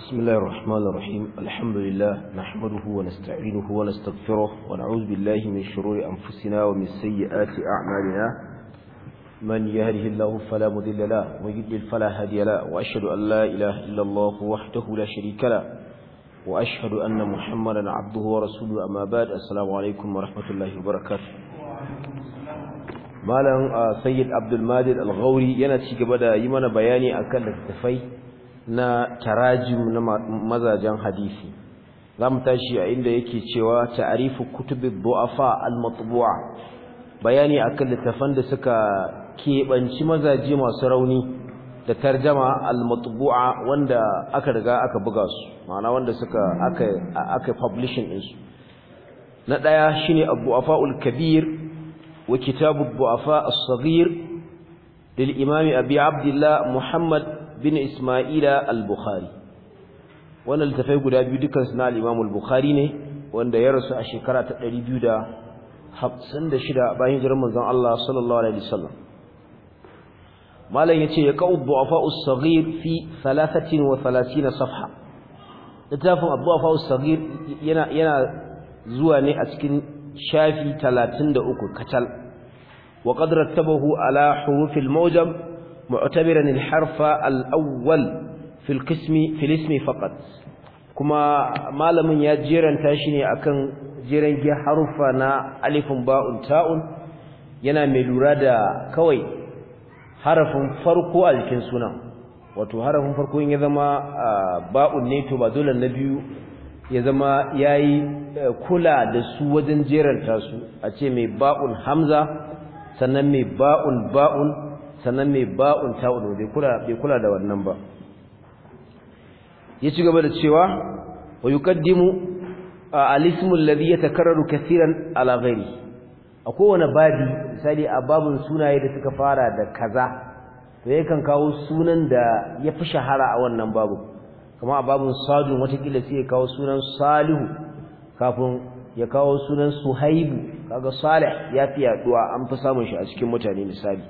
بسم الله الرحمن الرحيم الحمد لله نحمده ونستعينه ونستغفره ونعوذ بالله من شرور أنفسنا ومن سيئات أعمالنا من يهده الله فلا مضل له ويضلل فلا هادي له وأشهد أن لا إله إلا الله وحده لا شريك له وأشهد أن محمدا عبده ورسوله أما بعد السلام عليكم ورحمة الله وبركاته malam sayyid abdulmadir al-ghauri yana ci gaba da yi mana bayani akan littattafai na tarajim na mazajen hadisi zamu tashi a inda yake cewa ta'rifu kutubi du'afa al-matbu'a bayani akan littattafan da suka kebanci mazaje masu rauni da tarjama al-matbu'a wanda aka riga aka buga su ma'ana wanda suka aka aka publishing din su na daya shine abu kabir وكتاب الضعفاء الصغير للإمام أبي عبد الله محمد بن إسماعيل البخاري وانا التفاي قد أبي دكان سنا الإمام البخاري ne wanda ya rasu a shekara ta 256 bayan hijirar manzon Allah sallallahu alaihi wasallam malam yace ya qau du'afa as-saghir fi 33 safha littafin ad-du'afa as-saghir yana yana zuwa ne a cikin shafi 33 kacal wa qad rattabahu ala huruf al-mawjam mu'tabiran al-harf al-awwal fi al-qismi fi al-ismi faqat kuma malamin ya jeranta shi ne akan jeran gi harufa na alifun ba'un ta'un yana mai lura da kawai harafin farko a jikin sunan wato harafin farko in ya zama ba'un ne to ba dole na biyu ya zama yayi kula da su wajen jeranta su a ce mai ba'un hamza sannan mai ba'un ba'un sannan mai ba'un ta'un bai kula bai kula da wannan ba ya ci gaba da cewa wa yuqaddimu al-ismu alladhi yatakarraru kaseeran ala ghairi a kowane babi misali a babun sunaye da suka fara da kaza to yakan kawo sunan da ya fi shahara a wannan babu kama a babun sadun watakila sai ya kawo sunan salihu kafin ya kawo sunan suhaibu kaga salih ya fi yaduwa an fi samun shi a cikin mutane misali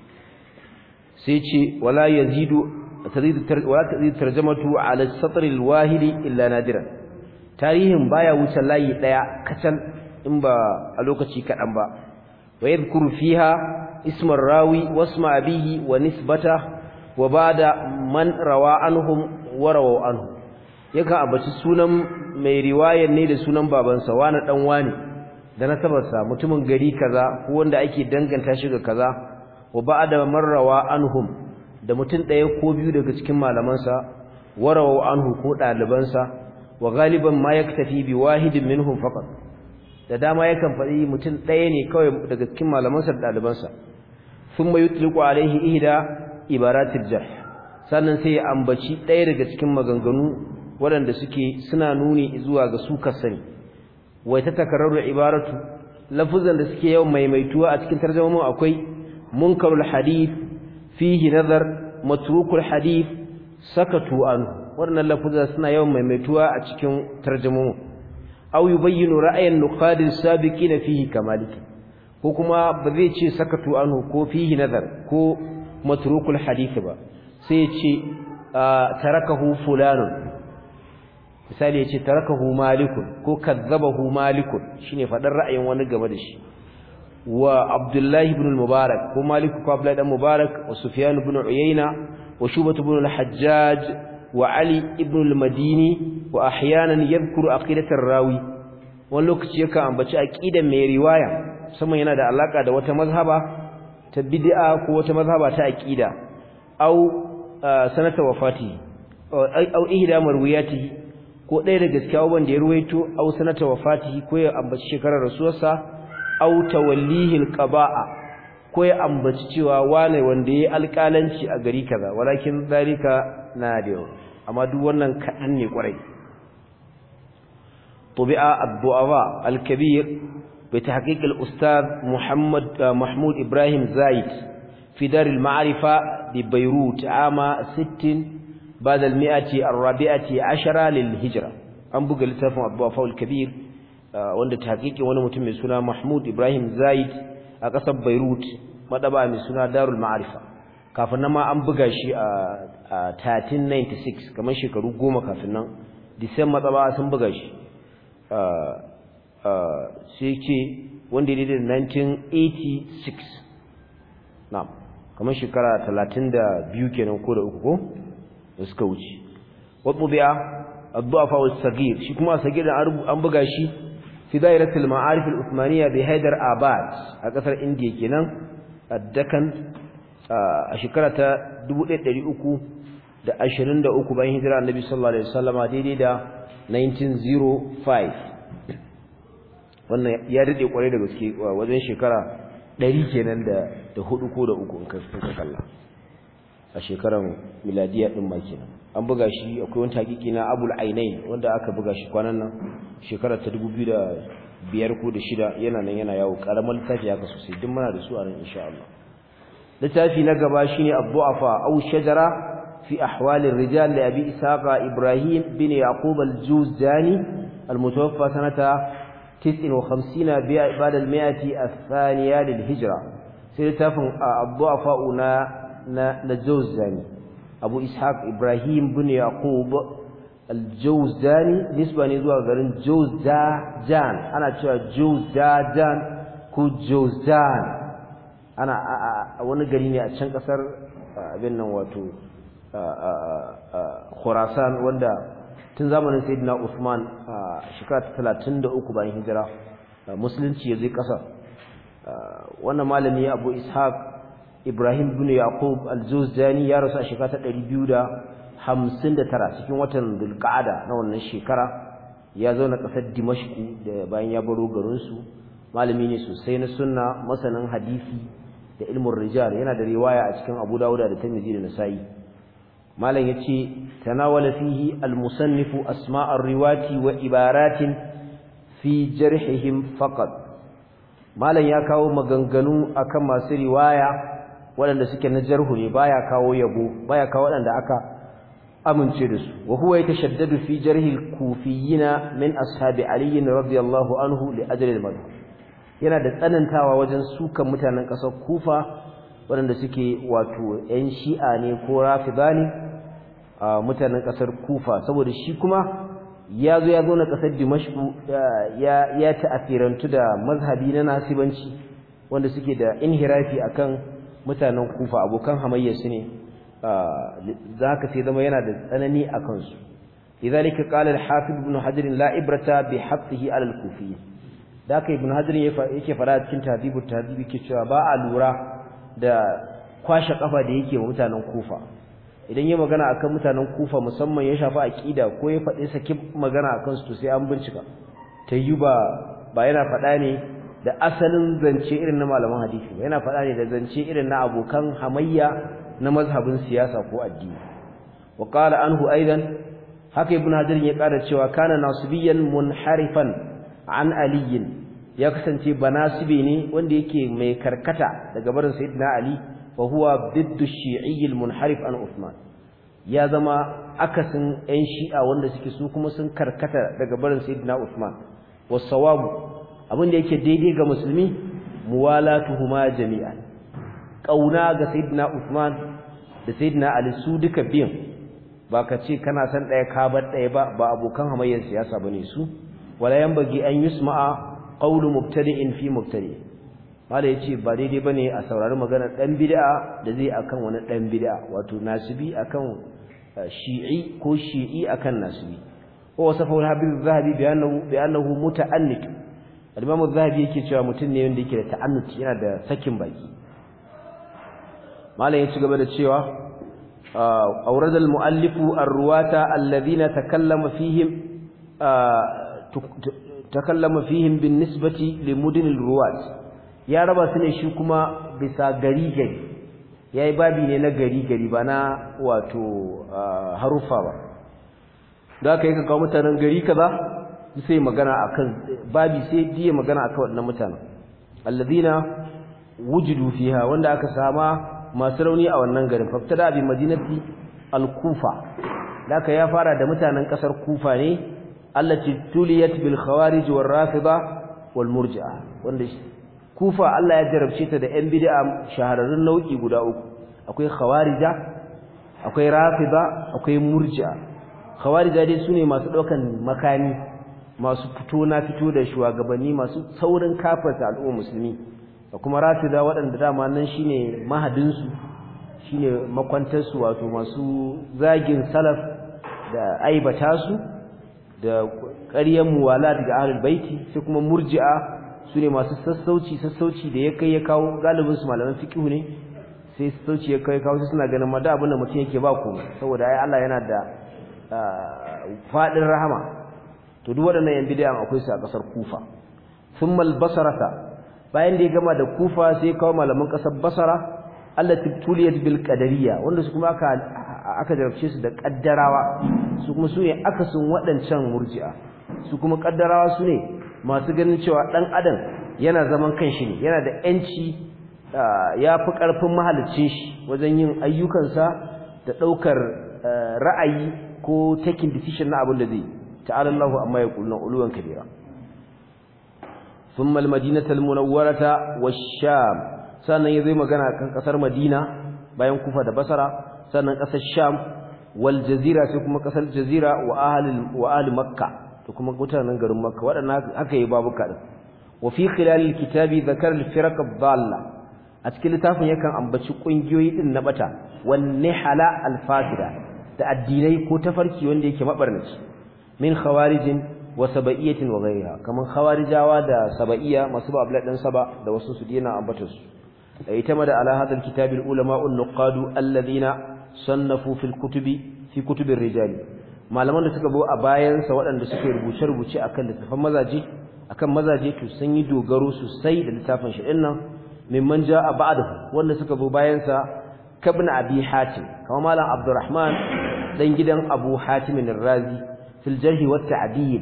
sai ce wala yazidu tazidu wala tazidu tarjamatu ala as-satr al-wahid illa nadiran tarihin baya wuce layi daya kacal in ba a lokaci kadan ba wa yadhkuru fiha isma rawi wasma abihi wa nisbata wa ba'da man rawa anhum wa rawu anhu yakan abaci sunan mai riwayar ne da sunan babansa wani dan wani da nasabarsa mutumin gari kaza ko wanda ake danganta shi ga kaza wa ba'da marrawa anhum da mutum ɗaya ko biyu daga cikin malamansa warawu anhu ko ɗalibansa wa galiban ma yaktafi bi wahidin minhum faqat da dama yakan faɗi mutum ɗaya ne kawai daga cikin malamansa da ɗalibansa thumma yutliqu alaihi ihda ibaratil jarh sannan sai ya ambaci ɗaya daga cikin maganganu waɗanda suke suna nuni zuwa ga su kasani wai ta takararru ibaratu lafuzan da suke yawan maimaituwa a cikin tarjumamu akwai munkarul hadith fihi nazar matrukul hadith sakatu anhu wannan lafuzan suna yawan maimaituwa a cikin tarjumamu aw yubayyinu ra'ayan nuqadin sabiqin fihi kamaliki ko kuma ba zai ce sakatu anhu ko fihi nazar ko matrukul hadith ba sai ya ce tarakahu fulanun misali yace tarakahu malikun ko kazzabahu malikun shine fadar ra'ayin wani game da shi wa abdullahi ibn al-mubarak ko maliku ko abdullahi dan mubarak wa sufyan ibn uyayna wa shubah ibn al-hajjaj wa ali ibn al-madini wa ahyanan yadhkuru aqidat ar-rawi wani lokaci yakan ambaci aqidan mai riwaya musamman yana da alaka da wata mazhaba ta bid'a ko wata mazhaba ta aqida au sanata wafati au ihda marwiyatihi ko ɗaya daga cikin abubuwan da ya ruwaito aw sanata wafatihi ko ya ambaci shekarar rasuwarsa aw tawallihi alqaba'a ko ya ambaci cewa wane wanda yayi alƙalanci a gari kaza walakin zalika nadir amma duk wannan kadan ne kwarai tubi'a ad-du'afa al-kabir bi tahqiq al-ustad Muhammad Mahmud Ibrahim Zaid fi dar al-ma'rifa bi Beirut ama 60 بعد المئة الرابعة عشرة للهجرة an buga littafin Abdullah Kabir wanda tahqiqi wani mutum mai suna Mahmud Ibrahim Zaid a ƙasar Beirut madaba mai suna Darul Ma'arifa kafin nan ma an buga shi a 1396 kamar shekaru goma kafin nan Disamba tsaba sun buga shi sai ce wanda ya daidai 1986 na'am kamar shekara 32 kenan ko da uku ko da suka wuce wato biya addu'afa was sagir shi kuma sagir an buga shi fi dairatul ma'arif al-uthmaniyya bi Haidar Abad a kasar India kenan addakan a shekara ta 1323 bayan hijira annabi sallallahu alaihi wasallama daidai da 1905 wannan ya dade kwarai da gaske wajen shekara 100 kenan da da hudu ko da uku in ka kalla a shekaran miladiya din ma kenan an buga shi akwai wani hakiki na Abul Ainain wanda aka buga shi kwanan nan shekara ta 2005 ko da shida yana nan yana yawo karamar littafi haka sosai duk muna da su a nan insha Allah littafi na gaba shine Abdu'afa aw shajara fi ahwal ar-rijal li Abi Isaqa Ibrahim bin Yaqub al-Juzani al-mutawaffa sanata 59 ba'da al-mi'ati ath-thaniya lil-hijra sai littafin Abdu'afa na na Juzani Abu Ishaq Ibrahim bin Yaqub al-Jawzani nisba ne zuwa garin Jawzajan ana cewa Jawzajan ko Jawzan ana wani gari ne a can kasar abin nan wato Khurasan wanda tun zamanin Sayyidina Uthman shekara 33 bayan hijira musulunci ya zai kasar wannan malami Abu Ishaq Ibrahim bin Yaqub al-Jawzani ya rasu a shekara ta 259 cikin watan Dhulqa'ada na wannan shekara ya zauna kasar Dimashq da bayan ya baro garin su malami ne sosai na sunna masanin hadisi da ilmin rijal yana da riwaya a cikin Abu Dawud da Tirmidhi da Nasa'i malam yace tanawala fihi al-musannif asma' ar-riwati wa ibaratin fi jarhihim faqat malam ya kawo maganganu akan masu riwaya waɗanda suke na jarhu ne baya kawo yabo baya kawo waɗanda aka amince da su wa huwa yatashaddadu fi jarhi al-kufiyina min ashabi ali radiyallahu anhu li ajli al-madhhab yana da tsanantawa wajen sukan mutanen ƙasar Kufa waɗanda suke wato ƴan Shi'a ne ko Rafida ne a mutanen ƙasar Kufa saboda shi kuma ya zo ya zo na ƙasar Dimashq ya ya ta'afirantu da mazhabi na nasibanci wanda suke da inhirafi akan mutanen Kufa abokan hamayya su ne zaka sai zama yana da tsanani akan su lidhalika qala al-hafiz ibn hajar la ibrata bi hafsihi ala al-kufiyyin da aka ibn hajar yake fara cikin tadibu tadibi ke cewa ba a lura da kwashe kafa da yake wa mutanen kufa idan ya magana akan mutanen kufa musamman ya shafi aqida ko ya faɗi saki magana akan su to sai an bincika yi ba ba yana faɗa ne da asalin zance irin na malaman hadisi ba yana faɗa ne da zance irin na abokan hamayya na mazhabin siyasa ko addini wa qala anhu aidan haka ibn hajar ya ƙara cewa kana nasibiyan munharifan an aliyin ya kasance banasibi ne wanda yake mai karkata daga barin sayyidina ali fa huwa biddu shi'i munharif an uthman ya zama akasin ɗan shi'a wanda suke su kuma sun karkata daga barin sayyidina uthman wasawabu abin da yake daidai ga musulmi muwalatuhuma jami'an kauna ga sayyidina uthman da sayyidina ali su duka biyan ba ka ce kana san ɗaya ka bar ɗaya ba ba abokan hamayyar siyasa bane su wala yanbaghi an yusma'a qawlu mubtadi'in fi mubtadi mala yace ba daidai bane a saurari maganar dan bid'a da zai akan wani dan bid'a wato nasibi akan shi'i ko shi'i akan nasibi wa wasafa al-habib az-zahabi bi annahu bi annahu muta'annit al-imam az-zahabi yake cewa mutum ne wanda yake da ta'annut yana da sakin baki mala yace gaba da cewa awrad al-muallifu ar-ruwata alladhina takallama fihim takallama fihim bin nisbati li mudin ruwat ya raba su ne shi kuma bisa gari gari yayi babi ne na gari gari ba na wato harufa ba da aka yi ka kawo mutanen gari kaza sai magana akan babi sai diye magana akan wannan mutanen alladhina wujudu fiha wanda aka sama masu rauni a wannan garin faftada bi madinati al-kufa da aka ya fara da mutanen kasar kufa ne allati tuliyat bil khawarij war rafida wal murji'a wanda kufa Allah ya jarabce ta da yan bid'a shahararrun nau'i guda uku akwai khawarija akwai rafida akwai murji'a khawarija dai sune masu daukan makani masu fito na fito da shugabanni masu saurin kafarta al'umma musulmi da kuma rafida waɗanda dama nan shine mahadin su shine makwantar su wato masu zagin salaf da aibata su da ƙaryar muwala daga ahlul baiti sai kuma murji'a sune masu sassauci sassauci da ya kai ya kawo galibin su malaman fiqh ne sai sassauci ya kai kawo suna ganin ma da abin da mutum yake ba ku saboda ai Allah yana da fadin rahama to duk waɗannan yan bid'a akwai su a ƙasar Kufa thumma al-basrata bayan da ya gama da Kufa sai kawo malaman ƙasar Basra allati tuliyat bil qadariyya wanda su kuma aka aka jarabce su da kaddarawa su kuma su ne akasin waɗancan murji'a su kuma kaddarawa su ne masu ganin cewa ɗan adam yana zaman kanshi ne yana da yanci ya fi ƙarfin mahalicin shi wajen yin ayyukansa da ɗaukar ra'ayi ko taking decision na abin da zai ta'ala Allahu amma ya kullu uluwan kabira thumma al-madinatu al-munawwarata wash-sham sannan yayi magana kan kasar Madina bayan Kufa da Basra sannan kasar Sham wal jazira sai kuma kasar jazira wa ahli wa ahli Makka to kuma mutanen garin Makka wadannan haka yayi babuka din wa fi khilal al-kitabi dhakar al-firaq ad-dalla a cikin littafin yakan ambaci kungiyoyi din na bata wan nihala al-fasida da addinai ko tafarki wanda yake mabarnaci min khawarijin wa sabaiyatin wa ghayriha kaman khawarijawa da sabaiya masu ba abla dan saba da wasu su dina ambata su ita da ala hadal kitabil ulama an-nuqadu alladhina sannafu fil kutubi fi kutubir rijal malaman da suka bo a bayan sa waɗanda suka rubuce rubuce akan littafan mazaje akan mazaje to sun yi dogaro sosai da littafin shi dinnan mimman jaa ba'dahu wanda suka bo bayan sa kabna abi hatim kamar malam abdurrahman dan gidan abu hatim ar-razi fil jarh wa ta'dil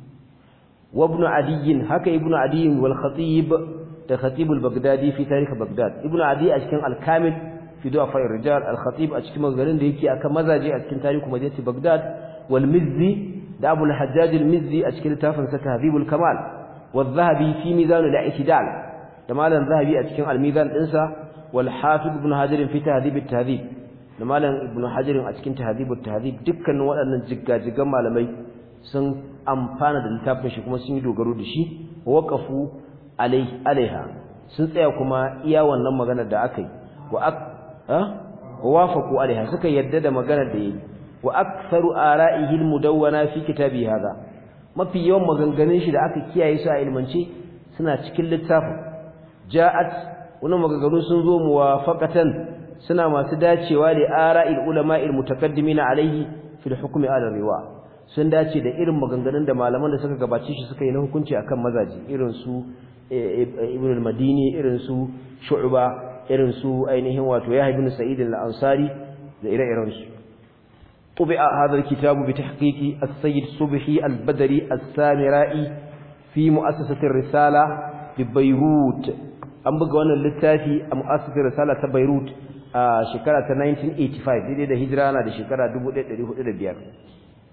wa ibn adi haka ibn adi wal khatib da khatib al-baghdadi fi tarikh baghdad ibn adi a cikin al-kamil fi du'afa ar-rijal al-khatib a cikin magarin da yake akan mazaje a cikin tarihu madinati baghdad wal mizzi da abu al-hajjaj al-mizzi a cikin littafin sa tahdhib al-kamal wal dhahabi fi mizan al-i'tidal da malam zahabi a cikin al-mizan dinsa wal hafiz ibn hajar fi tahdhib at-tahdhib da malam ibn hajar a cikin tahdhib at-tahdhib dukkanin waɗannan jiggajigan malamai sun amfana da littafin shi kuma sun yi dogaro da shi waqafu alaiha sun tsaya kuma iya wannan maganar da aka yi wa ak ha wafaqu alaiha suka yadda da maganar da yayi wa aktharu ara'ihi almudawwana fi kitabi hadha mafi yawan maganganun shi da aka kiyaye su a ilmance suna cikin littafin ja'at wannan maganganu sun zo muwafaqatan suna masu dacewa da ara'il ulama'il mutakaddimin alaihi fil hukmi ala riwa sun dace da irin maganganun da malaman da suka gabace shi suka yi na hukunci akan mazaji irin su ibn al-madini irin su shu'ba irin su ainihin wato yahya ibn sa'id al-ansari da ire-iren su tubi'a hadha al-kitab bi tahqiqi as-sayyid subhi al-badri as-samira'i fi mu'assasati ar-risala bi beirut an buga wannan littafi a mu'assasati risala ta beirut a shekara ta 1985 daidai da hijira na da shekara 1405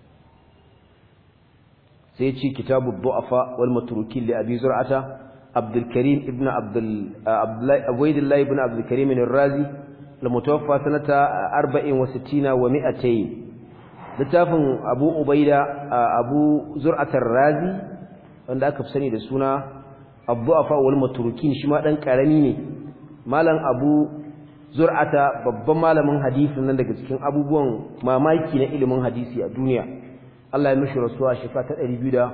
sai ci kitabu du'afa wal matrukin li abi zur'ata عبد الكريم ابن عبد عبيد الله ابن عبد الكريم الرازي المتوفى سنة 64 و200 littafin Abu Ubaida Abu Zur'at razi wanda aka fi sani da suna Abdu'afa wal Matrukin shi ma dan karami ne malam Abu Zur'ata babban malamin hadisi nan daga cikin abubuwan mamaki na ilimin hadisi a duniya Allah ya mishi rasuwa shekara ta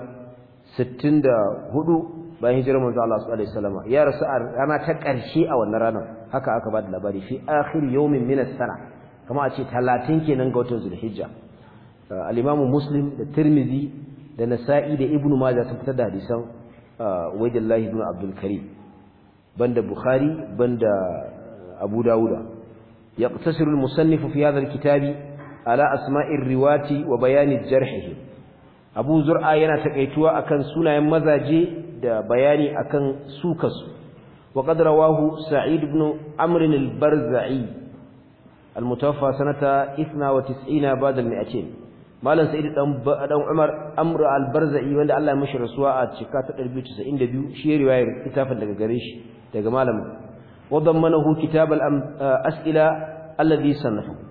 264 bayan hijirar manzo Allah sallallahu alaihi wasallam ya rasu a rana ta ƙarshe a wannan ranar haka aka ba da labari fi akhir yawmin min as-sana kuma a ce 30 kenan ga watan Zulhijja al-Imam Muslim da Tirmidhi da Nasa'i da Ibn Majah sun fitar da hadisan Ubaydullah ibn Abdul Karim banda Bukhari banda Abu Dawud yaqtasiru al-musannif fi hadha al-kitabi ala asma'ir riwati wa bayani jarhihi Abu Zur'a yana takaituwa akan sunayen mazaje da bayani akan sukasu wa qad rawahu sa'id ibn amr al-barza'i al-mutawaffa sanata 92 ba'da al-mi'atin malam sa'id dan dan umar amr al-barza'i wanda Allah ya mishi rasuwa a cika ta 292 shi riwayar kitabin daga gare shi daga malamin wa dammanahu kitab al-as'ila alladhi sannafa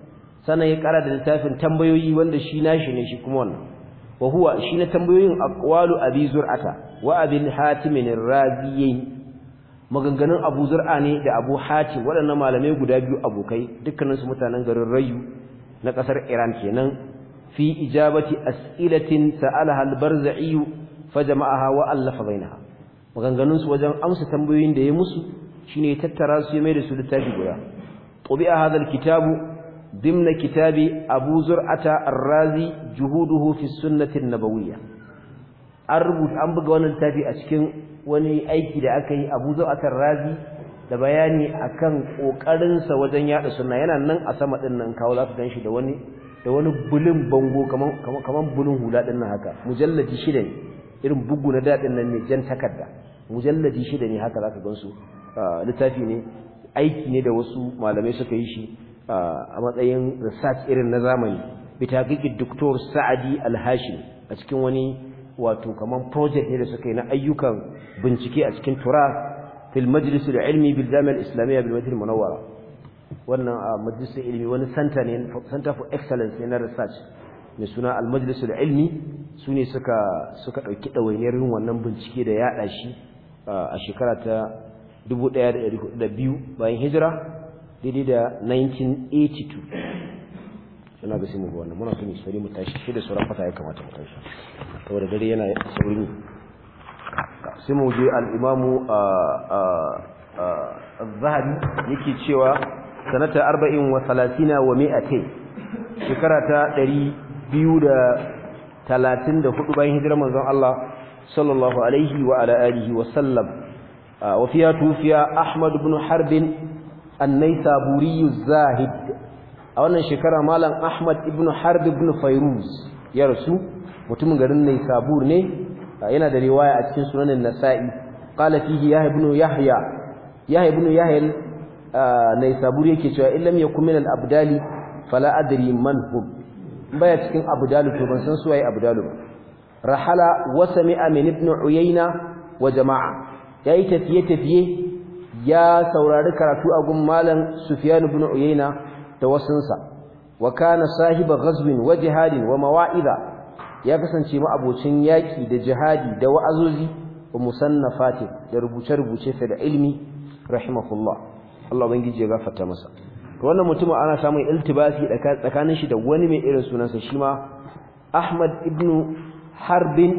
sannan ya kara da littafin tambayoyi wanda shi nashi ne shi kuma wannan wa huwa shi na tambayoyin aqwalu abi zur'ata wa abil hatim ar-raziyayn maganganun abu zur'a ne da abu hatim waɗannan malamai guda biyu abokai dukkaninsu mutanen garin rayu na ƙasar iran kenan fi ijabati as'ilatin sa'alaha al-barza'i fa jama'aha wa allafa bainaha maganganun su wajen amsa tambayoyin da ya musu shine tattara su ya mai da su littafi guda qubi'a hadha al-kitabu ضمن كتاب أبو زرعة الرازي جهوده في السنة النبوية أربط أنبغ وانا التافي أشكن wani aiki da aka yi Abu Zu'atar Razi da bayani akan kokarin sa wajen yada sunna yana nan a sama din nan kawo za su ganshi da wani da wani bulun bango kaman kaman bulun hula din nan haka mujalladi shida ne irin bugu na dadin nan ne jan takarda mujalladi shida ne haka zaka gansu littafi ne aiki ne da wasu malamai suka yi shi a matsayin research irin na zamani bitaqiqi Dr. Sa'adi Al-Hashim a cikin wani wato kaman project ne da suka yi na ayyukan bincike a cikin tura fil majlis al-ilmi bil jami'a al-islamiyya bil madinah munawwara wannan a majlis ilmi wani center ne center for excellence ne na research mai suna al-majlis al-ilmi sune suka suka dauki dawainiyar yin wannan bincike da yada shi a shekara ta 1402 bayan hijira daidai da 1982 suna ga sai mu ga wannan muna so mu sari mu tashi shi da sauran fata ya kamata mu tashi saboda dare yana saurin sai mu je al-imamu az-zahabi yake cewa sanata 40 wa 30 wa 200 shekara ta 234 bayan hijirar manzon Allah sallallahu alaihi wa ala alihi wa sallam wa fiya tufiya ahmad ibn harb an-naysaburi az-zahid a wannan shekara malam ahmad ibn harb ibn fayruz ya rasu mutumin garin naysabur ne yana da riwaya a cikin sunanin nasa'i qala fihi yahya ibn yahya yahya ibn yahya naysabur yake cewa illam yakun min al-abdali fala adri man hum baya cikin abdalu to ban san su waye abdalu ba rahala wa sami'a min ibn uyayna wa jama'a yayi tafiye tafiye ya saurari karatu a gun malam sufyan ibn uyayna da wasunsa wa kana sahiba ghazwin wa jihadin wa mawa'iza ya kasance ma abocin yaki da jihadi da wa'azozi wa musannafati da rubuce-rubuce fa da ilmi rahimahullah Allah ubangiji ya gafarta masa to wannan mutum ana samun iltibasi tsakanin shi da wani mai irin sunansa shi ma Ahmad ibn Harbin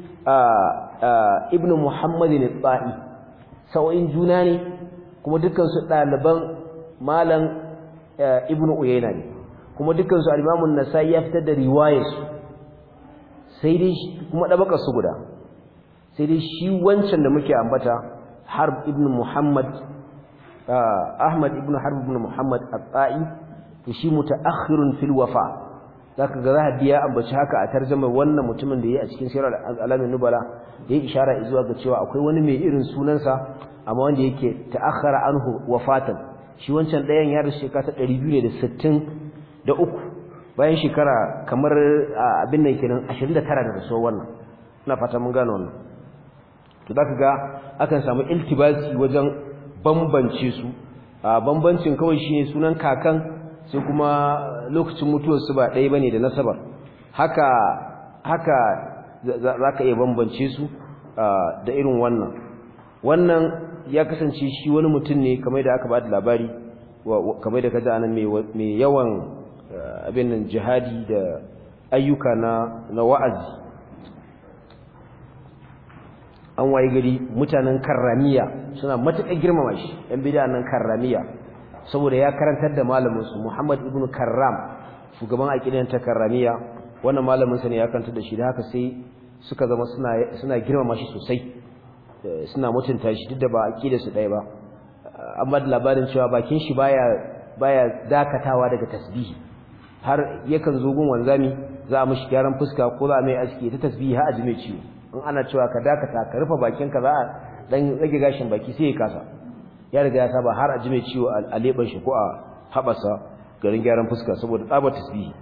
ibn Muhammad al-Ta'i sau'in juna ne kuma dukkan su ɗaliban malam ibn Uyayna ne kuma dukkan su al-Imam an-Nasa'i ya fitar da riwayarsu sai dai kuma dabakar su guda sai dai shi wancan da muke ambata Harb ibn Muhammad Ahmad ibn Harb ibn Muhammad At-Ta'i to shi mutaakhirun fil wafa zaka ga zahabi ya ambaci haka a tarjuma wannan mutumin da yayi a cikin sirar alamin nubala yayi ishara zuwa ga cewa akwai wani mai irin sunansa amma wanda yake ta'akhkhara anhu wafatan shi wancan dayan ya rasu shekara ta 263 bayan shekara kamar abin nan kenan 29 da rasuwar wannan ina fata mun gane wannan to zaka ga akan samu iltibasi wajen bambance su a bambancin kawai shine sunan kakan sai kuma lokacin mutuwar su ba ɗaya bane da nasabar haka haka zaka iya bambance su da irin wannan wannan ya kasance shi wani mutum ne kamar da aka ba da labari kamar da kaji anan mai yawan abin nan jihadi da ayyuka na na wa'azi an waye gari mutanen karramiya suna matuƙar girmama shi ɗan bid'a nan karramiya saboda ya karantar da malamin su Muhammad ibn Karram shugaban aqidan ta karramiya wannan malamin sa ne ya karantar da shi da haka sai suka zama suna suna girmama shi sosai suna mutunta shi duk da ba aqida su ɗaya ba amma da labarin cewa bakin shi baya baya dakatawa daga tasbihi har yakan zo gun wanzami za a mishi gyaran fuska ko za a mai aski ta tasbihi har a ji mai ciwo in ana cewa ka dakata ka rufe bakinka za a dan rage gashin baki sai ya kasa ya riga ya saba har a ji mai ciwo a leban shi ko a habasa garin gyaran fuska saboda tsabar tasbihi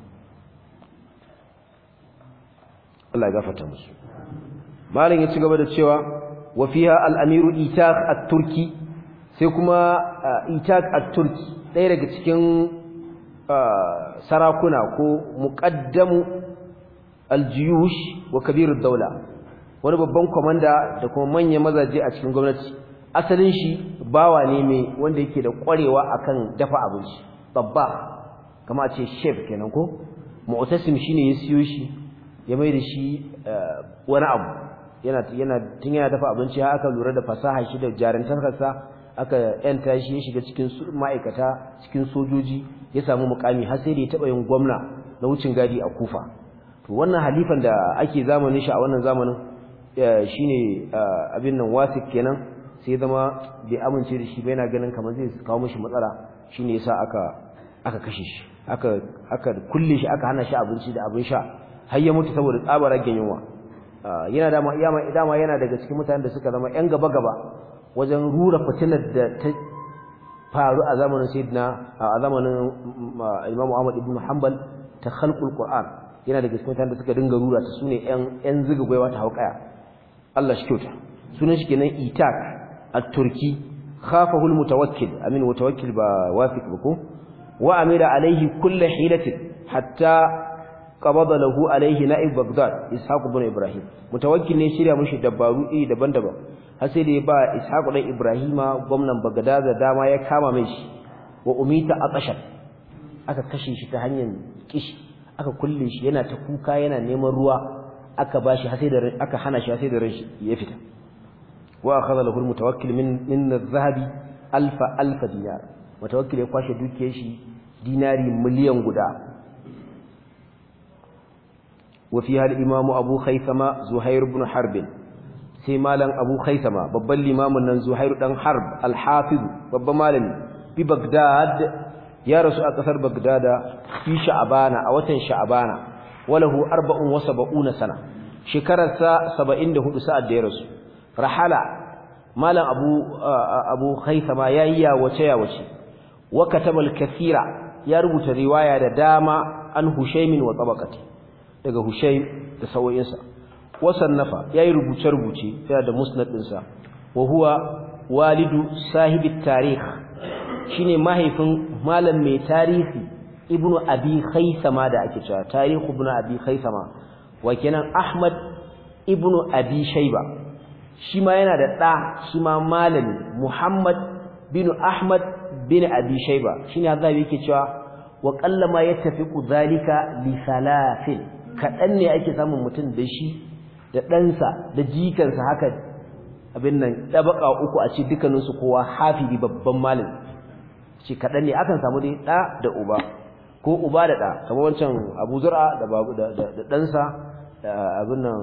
Allah ya gafarta musu malam ya ci gaba da cewa wa fiha al-amiru itaq at-turki sai kuma itaq at-turki ɗaya daga cikin sarakuna ko muqaddamu aljiyush wa kabirud daula wani babban komanda da kuma manyan mazaje a cikin gwamnati asalin shi bawa ne mai wanda yake da kwarewa akan dafa abinci babba kama ce chef kenan ko mu'tasim shine ya siyo shi ya mai da shi wani abu yana yana tun yana dafa abinci har aka lura da fasaha shi da jarantarsa aka yanta shi ya shiga cikin ma'aikata cikin sojoji ya samu mukami har sai da ya taba yin gwamna na wucin gadi a Kufa to wannan halifan da ake zamanin shi a wannan zamanin shine abin nan wasik kenan sai zama bai amince da shi ba yana ganin kamar zai kawo mishi matsala shine yasa aka aka kashe shi aka aka kulle shi aka hana shi abinci da abin sha har ya mutu saboda tsabar ragen yunwa yana da dama yana daga cikin mutanen da suka zama yan gaba gaba wajen rura fitinar da ta faru a zamanin sayyidina a zamanin Imam Ahmad ibn Hanbal ta khalqul Qur'an yana daga cikin mutanen da suka dinga rura ta sune yan yan ziga gwaiwa ta hauƙaya Allah shi kyauta sunan shi kenan Itak at-Turki khafahu al-mutawakkil amin mutawakkil ba wafiq ba ko wa amira alaihi kullu hilatin hatta qabada lahu alaihi na'ib Baghdad Ishaq ibn Ibrahim mutawakkil ne shirya mushi dabaru iri daban-daban har sai da ya ba Ishaq ibn Ibrahima gwamnan Baghdad da dama ya kama mai shi wa umita aqashan aka kashe shi ta hanyar kishi aka kulle shi yana ta kuka yana neman ruwa aka bashi har sai da aka hana shi har sai da ran shi ya fita wa akhadha lahu almutawakkil min min adh-dhahabi alfa alfa dinar mutawakkil ya kwashe dukiyar shi dinari miliyan guda وفيها الإمام أبو خيثمة زهير بن حرب سيمالا أبو خيثمة ببال الإمام أن زهير بن حرب الحافظ بب مالن ببغداد يا رسول أكثر بغداد في شعبان أو تن شعبان وله أربع وسبعون سنة شكرة سبعين ده ساعة دي رسول رحل مالا أبو أبو خيثمة يا يا وشيا وشي وكتب الكثير يا ربط رواية داما عن هشيم وطبقته daga Hushaym da sauyinsa wasannafa yayi rubuce-rubuce yana da musnad dinsa wa huwa walidu sahibi tarikh shine mahaifin malam mai tarihi ibnu abi khaisama da ake cewa tarikh ibnu abi khaisama wa kenan ahmad ibnu abi shayba shi ma yana da da shi ma malami muhammad bin ahmad bin abi shayba shine hazabi yake cewa wa qallama yattafiqu zalika li salafin kaɗan ne ake samun mutum da shi da ɗansa da jikansa haka abin nan ɗabaƙa uku a ce dukkaninsu kowa hafizi babban malin ce kaɗan ne akan samu dai ɗa da uba ko uba da ɗa kamar wancan abu zura da ɗansa abin nan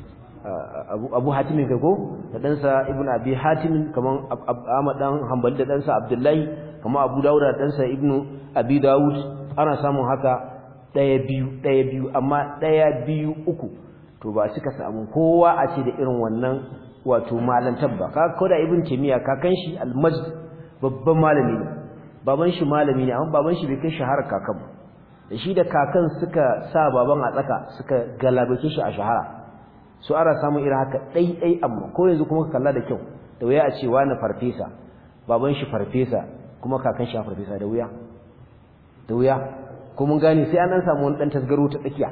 abu hatimin kai ko da ɗansa ibn abi hatimin kamar ahmad ɗan hambali da ɗansa abdullahi kamar abu dawud da ɗansa ibn abi dawud ana samun haka ɗaya biyu ɗaya biyu amma ɗaya biyu uku to ba suka samu kowa a ce da irin wannan wato malantar ba ka koda ibn taymiya kakan shi almaj babban malami ne baban shi malami ne amma baban shi bai kai shahara kakan ba da shi da kakan suka sa baban a tsaka suka galabace shi a shahara su ara samu irin haka ɗai ɗai amma ko yanzu kuma ka kalla da kyau da wuya a ce wani farfesa baban shi farfesa kuma kakan shi farfesa da wuya da wuya ko mun gane sai an dan samu wani dan tasgaro ta tsakiya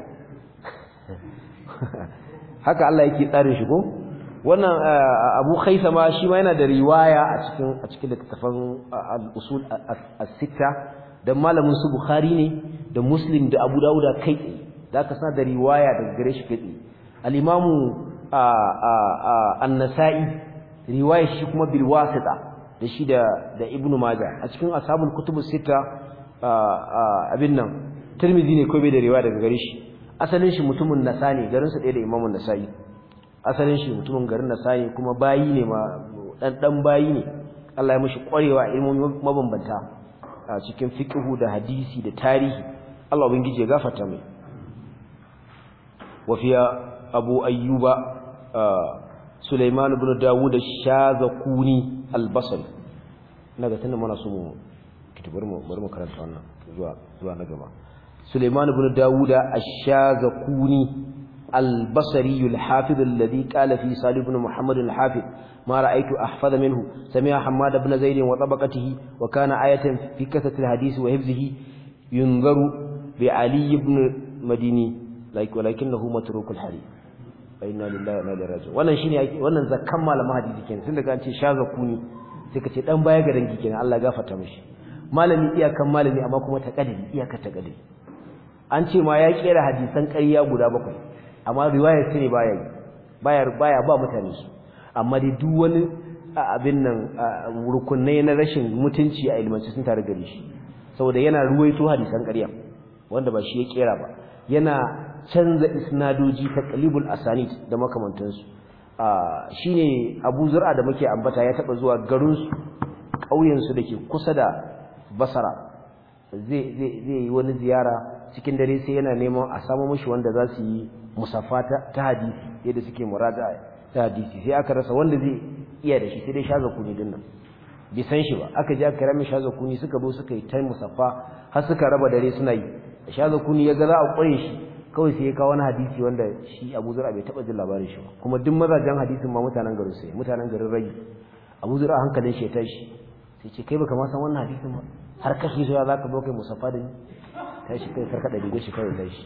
haka Allah yake tsarin shi ko wannan Abu Khaisama shi ma yana da riwaya a cikin a cikin littafin al-usul as-sitta da malamin su Bukhari ne da Muslim da Abu Dawud kai tsaye da ka sa da riwaya daga gare shi kai tsaye al-Imam an-Nasa'i riwaya shi kuma bil wasita da shi da da Ibn Majah a cikin ashabul kutubus sitta abin nan Tirmidhi ne ko bai da riwaya daga gare shi asalin shi mutumin Nasani garin sa ɗaya da Imam Nasa'i asalin shi mutumin garin Nasani kuma bayi ne ma dan dan bayi ne Allah ya mishi ƙwarewa ilmomi mabambanta a cikin fiqhu da hadisi da tarihi Allah ubangije ya gafarta mai wa fiya Abu Ayyuba Sulaiman ibn Dawud ash-Shazakuni al-Basri naga tunda muna so mu kitabar mu bari mu karanta wannan zuwa zuwa na gaba Sulaiman ibn Dawud ash-Shazakuni البصري الحافظ الذي قال في صالح بن محمد الحافظ ما رأيت أحفظ منه سمع حماد بن زيد وطبقته وكان آية في كثرة الحديث وحفظه yunzaru bi ali ibn madini like walakinahu matrukul hadith fa inna lillahi wa inna ilaihi raji'un wannan shine wannan zakkan malamin hadisi kenan tun daga an ce shaza kuni sai ka ce dan baya ga dangi kenan Allah ya gafarta mishi malami iyakan malami amma kuma ta kadari iyaka ta kadari an ce ma ya kera hadisan ƙarya guda bakwai amma riwayar sai ne baya yi baya baya ba mutane su amma dai duk wani abin nan rukunai na rashin mutunci a ilmanci sun tare gare shi saboda yana ruwaito hadisan ƙarya wanda ba shi ya kera ba yana canza isnadoji ta qalibul asanid da makamantansu shine Abu Zur'a da muke ambata ya taba zuwa garin su ƙauyen su dake kusa da Basra zai zai zai yi wani ziyara cikin dare sai yana neman a samu mishi wanda za su yi musaffa ta hadisi yadda suke muraja'a ta hadisi sai aka rasa wanda zai iya da shi sai dai shaza kuni din nan bai san shi ba aka je aka kira mai shaza kuni suka zo suka yi ta musaffa har suka raba dare suna yi shaza kuni ya ga za a ƙure shi kawai sai ya kawo wani hadisi wanda shi Abu Zur'a bai taba jin labarin shi ba kuma duk mazajen hadisin ma mutanen garin sai mutanen garin Rai Abu Zur'a hankalin shi ya tashi sai ce kai baka ma san wannan hadisin ba har kashi zuwa zaka zo kai musaffa da ni tashi kai karkada rigar shi kawai tashi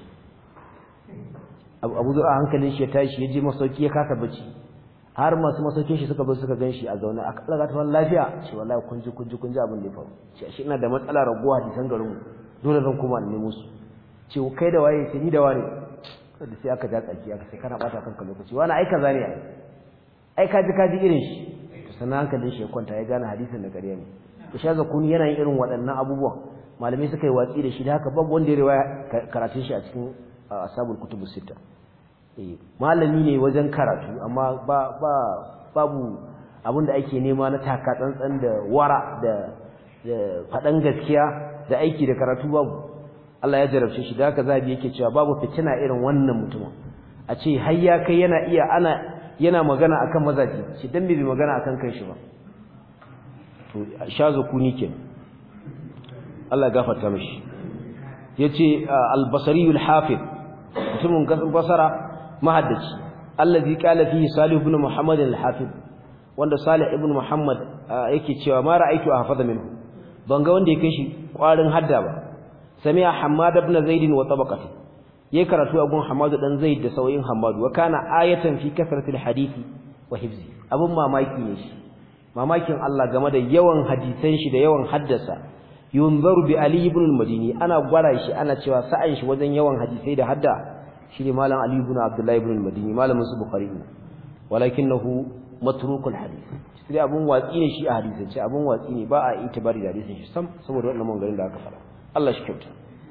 Abu Zur'a hankalin shi ya tashi ya je masauki ya kasa bacci har masu masaukin shi suka zo suka gan shi a zaune a kallaga ta lafiya ce wallahi kun ji kun ji kun ji abin da ya faru ce shi ina da matsala raguwa hadisan garin mu dole zan koma in nemo su ce kai da waye ce ni da wane da sai aka ja tsaki aka sai kana bata kanka lokaci wani ai kaza ne ai ai ka ji ka ji irin shi to sanan hankalin shi ya kwanta ya gane hadisin da ƙarya ne to sha zakuni yana yin irin waɗannan abubuwan malamai suka yi watsi da shi da haka babu wanda ya riwaya karatun shi a cikin ashabul kutubus sita eh malami ne wajen karatu amma ba ba babu abin da ake nema na taka tsantsan da wara da da faɗan gaskiya da aiki da karatu babu Allah ya jarabce shi da haka zabi yake cewa babu fitina irin wannan mutumin a ce har ya kai yana iya ana yana magana akan mazaji shi dan bai magana akan kai shi ba to shazo kuni kenan Allah ya gafarta mishi yace al-basri al-hafiz mutumin gasan basara mahaddaci allazi qala fihi salih ibn muhammad al-hafiz wanda salih ibn muhammad yake cewa ma ra'aytu ahfaza minhu ban ga wanda ya kai shi kwarin hadda ba sami'a hammad ibn zaid wa tabaqati yayi karatu a gun hammad dan zaid da sauyin hammad wa kana ayatan fi kasratil hadisi wa hifzi abun mamaki ne shi mamakin Allah game da yawan hadisan shi da yawan haddasa yunzaru bi ali ibn al-madini ana gwara shi ana cewa sa'an shi wajen yawan hadisai da hadda shine malam ali ibn abdullah ibn al-madini malamin su bukhari walakinahu matrukul hadith sai abun watsi ne shi a hadisance abun watsi ne ba a itibari da hadisin shi sam saboda wannan maganganun da aka fara Allah shi kyauta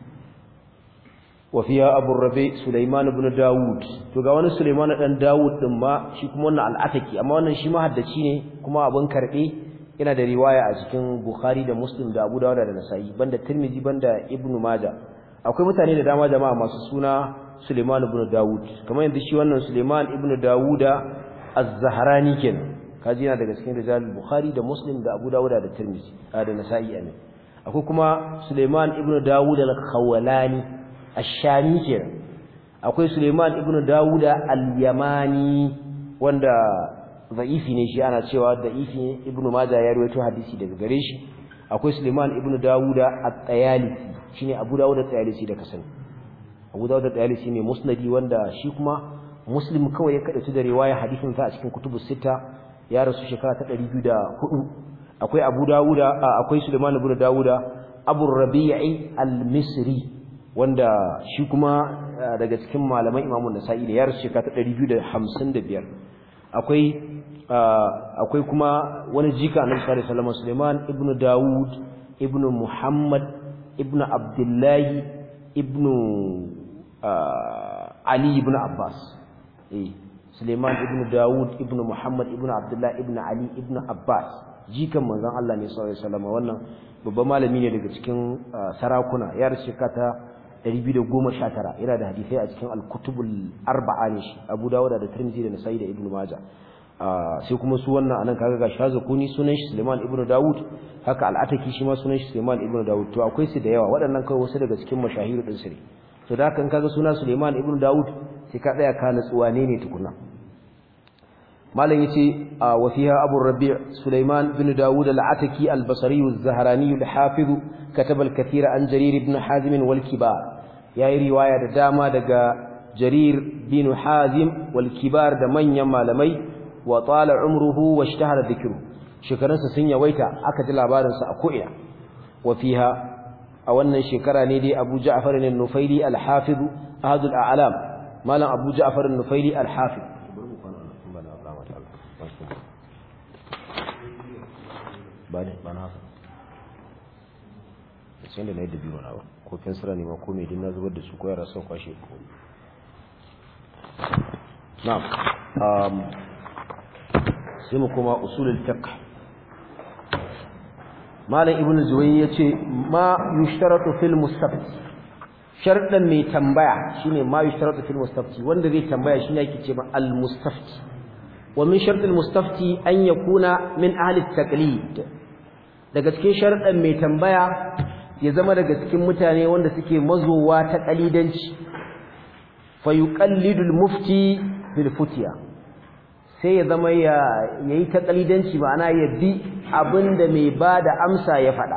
wa fiya abu rabi sulaiman ibn daud to ga wani sulaiman dan daud din ma shi kuma wannan al'ataki amma wannan shi ma haddaci ne kuma abun karbe yana da riwaya a cikin bukhari da muslim da abu dawud da nasa'i banda tirmidhi banda ibnu maja akwai mutane da dama jama'a masu suna sulaiman ibn daud kamar yadda shi wannan sulaiman ibn dawuda az-zahrani kenan kaji yana daga cikin rijal bukhari da muslim da abu dawud da tirmidhi da nasa'i amin akwai kuma sulaiman ibn dawud al-khawlani ash-shami kenan akwai sulaiman ibn dawud al-yamani wanda za'ifi ne shi ana cewa da'ifi ne ibnu majah ya rawaito hadisi daga gare shi akwai Suleiman ibnu Dawuda at-Tayalisi shine Abu Dawud at-Tayalisi da kasani Abu Dawud at-Tayalisi ne musnadi wanda shi kuma Muslim kawai ya kadaitu da riwaya hadisin sa a cikin kutubu sita ya rasu shekara ta 204 akwai Abu Dawuda akwai Suleiman ibnu Dawuda Abu Rabi'i al-Misri wanda shi kuma daga cikin malaman Imam Nasa'i da ya rasu shekara ta 255 akwai akwai kuma wani jika annabi sallallahu alaihi wasallam Sulaiman ibn Dawud ibn Muhammad ibn Abdullah ibn Ali ibn Abbas eh Sulaiman ibn Dawud ibn Muhammad ibn Abdullah ibn Ali ibn Abbas jikan manzon Allah ne sallallahu alaihi wasallam wannan babban malami ne daga cikin sarakuna ya rasu ta 219 yana da hadisi a cikin al-kutubul arba'a ne shi Abu Dawud da Tirmidhi da Nasa'i da Ibn Majah sai kuma su wannan anan kaga ga Shazakuni sunan shi Sulaiman ibn Dawud haka al-Ataki shi ma sunan shi Sulaiman ibn Dawud to akwai su da yawa waɗannan kai wasu daga cikin mashahiru din su ne to da kan kaga sunan Sulaiman ibn Dawud sai ka tsaya ka nutsuwa ne ne tukuna malam yace wa fiha abu rabi' sulaiman bin daud al-ataki al-basri az-zahrani al-hafiz kataba al-kathira an jarir ibn hazim wal kibar yayi riwaya da dama daga jarir bin hazim wal kibar da manyan malamai wa tala umruhu wa ishtahara dhikru shekarunsa sun yawaita aka ji labarin sa a ko'ina wa fiha a wannan shekara ne dai Abu Ja'far an-Nufaili al-Hafiz ahadul a'lam malam Abu Ja'far an-Nufaili al-Hafiz bane bana sai da nayi da biyu na ba ko fensira ne ma ko me din na zubar da su ko yara sun kwashe na'am um sai mu kuma usulul fiqh malam ibn zuwayy yace ma yushtaratu fil mustafti sharɗan mai tambaya shine ma yushtaratu fil mustafti wanda zai tambaya shine yake ce ma al mustafti wa min shart al mustafti an yakuna min ahli at taqlid daga cikin sharɗan mai tambaya ya zama daga cikin mutane wanda suke mazowa ta kalidanci fa yuqallidu al mufti bil futiya sai ya zama ya yayi ta kalidanci ma'ana ya bi abinda mai bada amsa ya faɗa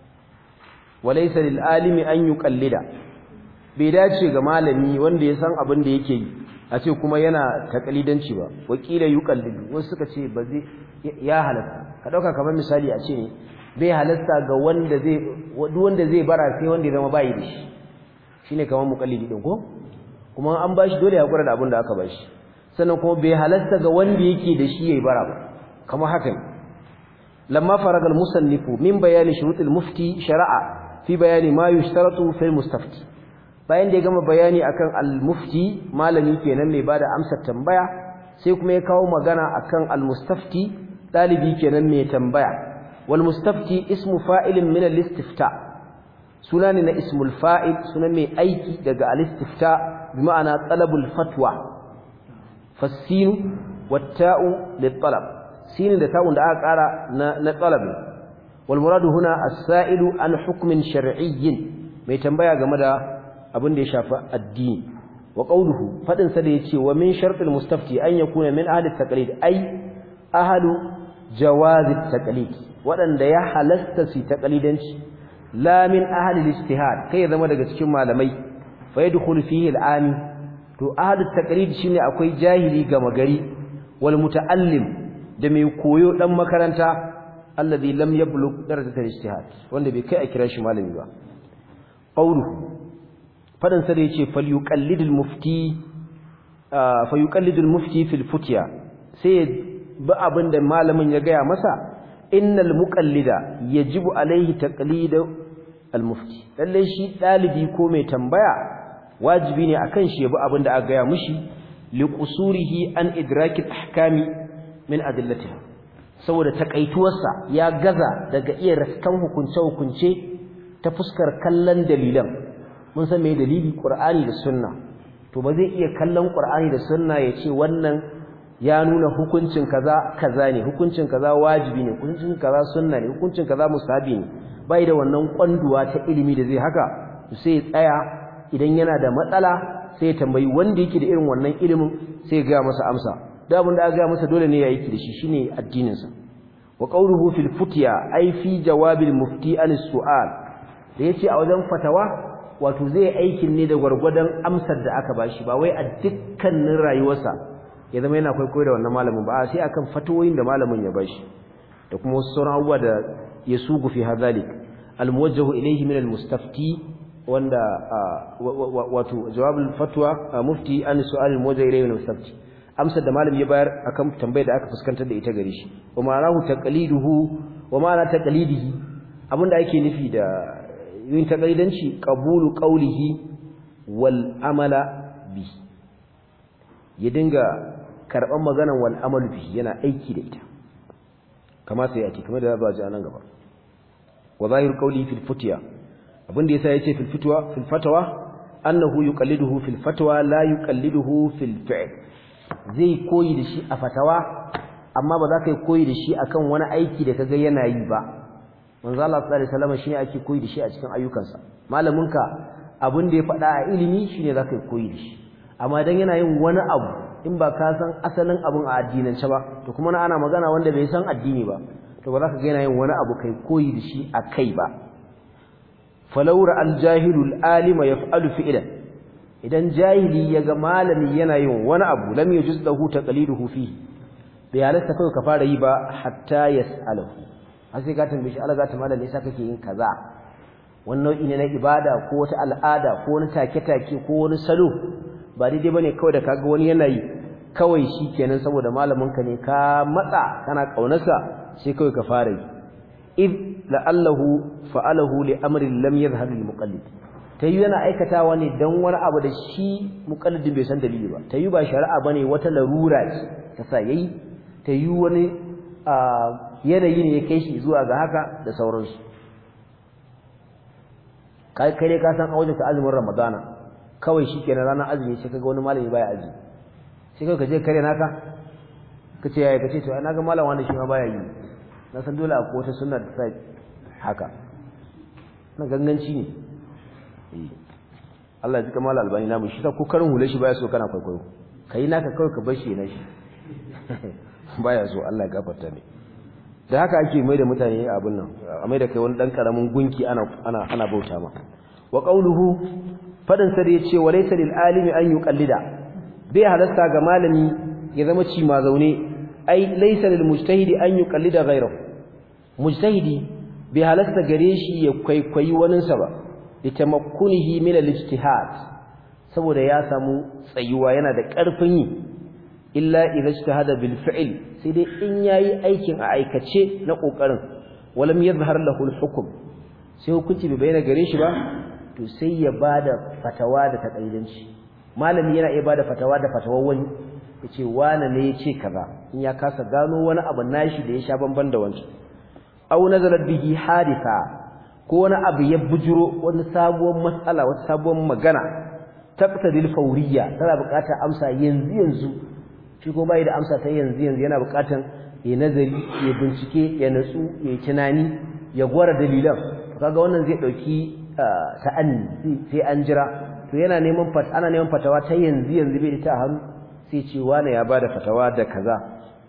walaysa lil alimi an yuqallida bai dace ga malami wanda ya san abin da yake yi a ce kuma yana takalidanci ba wakila yuqallidu wasu suka ce ba zai ya halatta ka dauka kamar misali a ce ne bai halatta ga wanda zai duk wanda zai bara sai wanda ya zama bai da shi shine kamar muqallidi din ko kuma an bashi dole ya hakura da abin da aka bashi sannan kuma bai halatta ga wanda yake da shi yayi bara ba kamar haka ne lamma faragal musannifu min bayani shurutul mufti shara'a fi bayani ma yushtaratu fil mustafti bayan da ya gama bayani akan al-mufti malami kenan mai bada amsar tambaya sai kuma ya kawo magana akan al-mustafti dalibi kenan mai tambaya wal mustafti ismu fa'ilin min al-istifta suna ne na ismul fa'il sunan mai aiki daga al-istifta bi ma'ana talabul fatwa fasinu watta'u lit-talab sinin da ta'un da aka kara na na talab wal muradu huna as-sa'ilu an hukmin shar'iyyin mai tambaya game da abin da ya shafi addini wa qawluhu fadin sa da yace wa min shartil mustafti an yakuna min ahli taqlid ay ahlu jawaz taqlid wadanda ya halasta su taqlidanci la min ahli ijtihad kai zama daga cikin malamai fa yadkhulu fihi al-ami to ahli taqlid shine akwai jahili gama gari wal muta'allim da mai koyo dan makaranta alladhi lam yablugh darajatal ijtihad wanda bai kai a kira shi malami ba qawluhu fadan sa da yace falyuqallidul mufti fayuqallidul mufti fil futya sai ba abinda malamin ya gaya masa innal muqallida yajibu alaihi taqlidu al mufti lalle shi dalibi ko mai tambaya wajibi ne akan shi ya bi abinda aka gaya mishi liqusurihi an idraki ahkami min adillatiha saboda takaituwarsa ya gaza daga iya raskan hukunce hukunce ta fuskar kallon dalilan mun san me dalili Qur'ani da Sunna to ba zai iya kallon Qur'ani da Sunna ya ce wannan ya nuna hukuncin kaza kaza ne hukuncin kaza wajibi ne hukuncin kaza sunna ne hukuncin kaza musabi ne bai da wannan kwanduwa ta ilimi da zai haka sai ya tsaya idan yana da matsala sai ya tambayi wanda yake da irin wannan ilimin sai ya ga masa amsa da abin da aka ga masa dole ne ya yi da shi shine addinin sa wa qawluhu fil futya ay fi jawabil mufti an su'al da yace a wajen fatawa wato zai aikin ne da gwargwadon amsar da aka bashi ba wai a dukkanin rayuwarsa ya zama yana kwaikwayo da wannan malamin ba sai akan fatawoyin da malamin ya bashi da kuma wasu sauran abubuwa da ya sugu fi hadhalik almuwajjahu ilayhi min almustafti wanda wato jawabul fatwa mufti an su'al almuwajjahu ilayhi min almustafti amsar da malamin ya bayar akan tambayar da aka fuskantar da ita gare shi wa ma'anahu taqliduhu wa ma'ana taqlidihi abinda ake nufi da yin taqlidanci qabulu qawlihi wal amala bi ya dinga karban maganan wal amalu bi yana aiki da ita kama sai yake kamar da za ji anan gaba wa zahir qawli fil futya abinda yasa yace fil futwa fil fatwa annahu yuqalliduhu fil fatwa la yuqalliduhu fil fi'l zai koyi da shi a fatawa amma ba za ka yi koyi da shi akan wani aiki da kaga yana yi ba manzo Allah sallallahu alaihi wasallam shine ake koyi da shi a cikin ayyukansa malaminka abin da ya faɗa a ilimi shine zaka yi koyi da shi amma dan yana yin wani abu in ba ka san asalin abun a addinance ba to kuma na ana magana wanda bai san addini ba to ba za ka ga yana yin wani abu kai koyi da shi a kai ba falawra al-jahilu al-alima yaf'alu fi'lan idan jahili yaga malami yana yin wani abu lam yujuz lahu taqliduhu fihi bai halatta kai ka fara yi ba hatta yas'aluhu har sai ka tambaye shi Allah zata malami yasa kake yin kaza wani nau'i ne na ibada ko wata al'ada ko wani take-take ko wani salo ba daidai bane kawai da kaga wani yana yi kawai shikenan saboda malamin ka ne ka matsa kana kaunarsa sai kawai ka fara yi id la'allahu fa'alahu li amrin lam yadhhab lil muqallid tayi yana aikatawa ne dan wani abu da shi muqallidin bai san dalili ba tayi ba shari'a bane wata larura ce ta sa yayi tayi wani yanayi ne ya kai shi zuwa ga haka da sauransu kai kai dai ka san a wajen azumin ramadana kawai shikenan ranar azumi sai kaga wani malami baya azumi sai kai ka je kare naka kace yaya kace to na ga malam wanda shi ma baya yi na san dole akwai wata sunna da sai haka na ganganci ne eh Allah ya ji kamar albani namu shi ta ko karin hule shi baya so kana kwaikwayo kai naka kawai ka bar shi na shi baya so Allah ya gafarta ne da haka ake mai da mutane abin nan a mai da kai wani dan karamin gunki ana ana ana bauta ma wa qawluhu fadin sa da yace wa laysa lil alimi an yuqallida bai halasta ga malami ya zama ci ma zaune ai laysa lil mujtahidi an yuqallida ghayrahu mujtahidi bai halasta gare shi ya kwaikwayi wani sa ba litamakkunihi min al ijtihad saboda ya samu tsayuwa yana da karfin yi illa idza ijtahada bil fi'l sai dai in yayi aikin a aikace na kokarin walam yadhhar lahu al hukm sai hukunci bai bayyana gare shi ba to sai ya bada fatawa da takaidanci malami yana iya bada fatawa da fatawar wani yace wani ne yace kaza in ya kasa gano wani abu nashi da ya sha bamban da wancan aw nazalat bihi haditha ko wani abu ya bujuro wani sabuwar matsala wata sabuwar magana taqtadil fawriya tana buƙatar amsa yanzu yanzu shi ko bai da amsa ta yanzu yanzu yana buƙatar ya nazari ya bincike ya natsu ya tunani ya gwara dalilan kaga wannan zai dauki ta'anni sai an jira to yana neman fat ana neman fatawa ta yanzu yanzu bai da ta hannu sai ce wani ya bada fatawa da kaza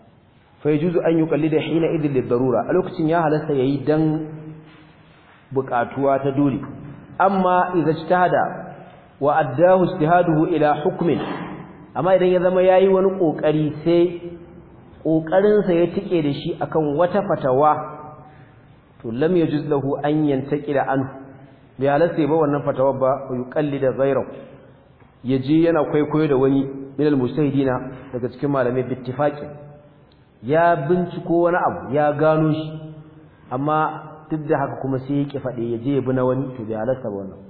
fa yajuzu an yuqallida hina idil lidarura a lokacin ya halasta yayi dan buƙatuwa ta dole amma idza ijtahada wa addahu ijtihaduhu ila hukmin amma idan ya zama yayi wani kokari sai kokarin sa ya tike da shi akan wata fatawa to lam yajuz lahu an yantaqila anhu bi halasta ba wannan fatawa ba yuqallida ghayrahu yaje yana kwaikwayo da wani minal mujtahidina daga cikin malamai bittifaqi ya binciko wani abu ya gano shi amma duk da haka kuma sai ya ki fade yaje ya bi na wani to bi halasta ba wannan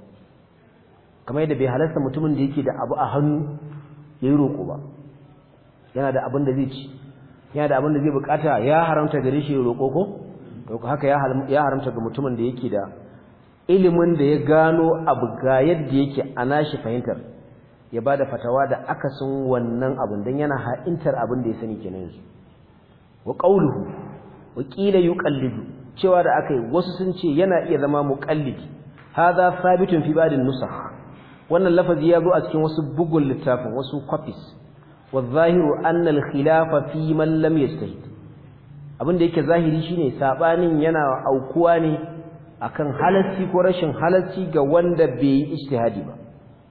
kamar yadda bai halasta mutumin da yake da abu a hannu yayi roko ba yana da abin da zai ci yana da abin da zai bukata ya haramta gare shi roko ko to haka ya haramta ga mutumin da yake da ilimin da ya gano abu ga yadda yake ana shi fahimtar ya bada fatawa da akasin wannan abin dan yana ha'intar abin da ya sani kenan yanzu wa qawluhu wa qila yuqallidu cewa da akai wasu sun ce yana iya zama muqallidi hadha thabitun fi ba'd nusakh wannan lafazi ya zo a cikin wasu bugun littafin wasu copies والظاهر أن الخلاف في من لم يجتهد abin da yake zahiri shine sabanin yana aukuwa ne akan halasci ko rashin halasci ga wanda bai yi ijtihadi ba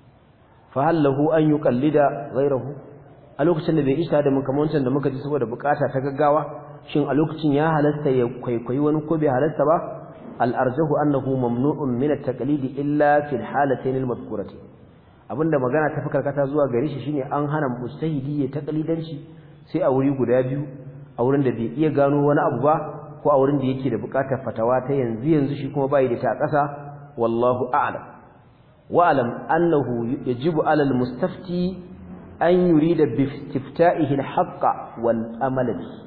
fa hallahu an yuqallida ghayrahu a lokacin da bai ijtihadi mun kamar wancan da muka ji saboda bukata ta gaggawa shin a lokacin ya halasta ya kwaikwayi wani ko bai halasta ba al arjahu annahu mamnu'un min at-taqlid illa fi al-halatayn al-madhkurati abinda magana ta fi karkata zuwa gare shi shine an hana mujtahidi ya taqlidanci sai a wuri guda biyu a wurin da bai iya gano wani abu ba ko a wurin da yake da bukatar fatawa ta yanzu yanzu shi kuma bai da ta ƙasa wallahu a'lam wa alam annahu yajibu 'ala al-mustafti an yurida bi istifta'ihi al-haqq wal amal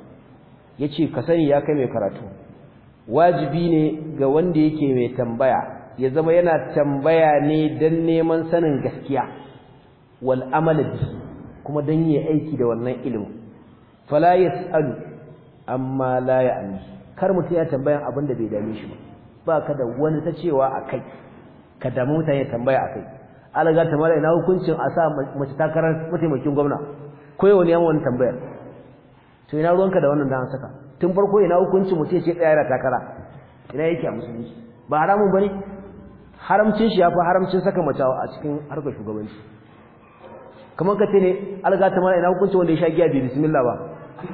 yace ka sani ya kai mai karatu wajibi ne ga wanda yake mai tambaya ya zama yana tambaya ne dan neman sanin gaskiya wal amal kuma dan yi aiki da wannan ilimin fala yasalu amma la ya'ni kar mutum ya tambayan abin da bai dame shi ba baka da wani ta cewa akai ka damu mutane tambaya akai alaga ta mala ina hukuncin a sa mace takarar mataimakin gwamna koyi wani yawan tambayar to ina ruwanka da wannan da an saka tun farko ina hukunci mutum ce tsaya da takara ina yake a musulunci ba haramun bane haramcin shi yafi haramcin saka mace a cikin harkar shugabanci kamar ka ce ne alga ta mara ina hukunci wanda ya sha giya bi bismillah ba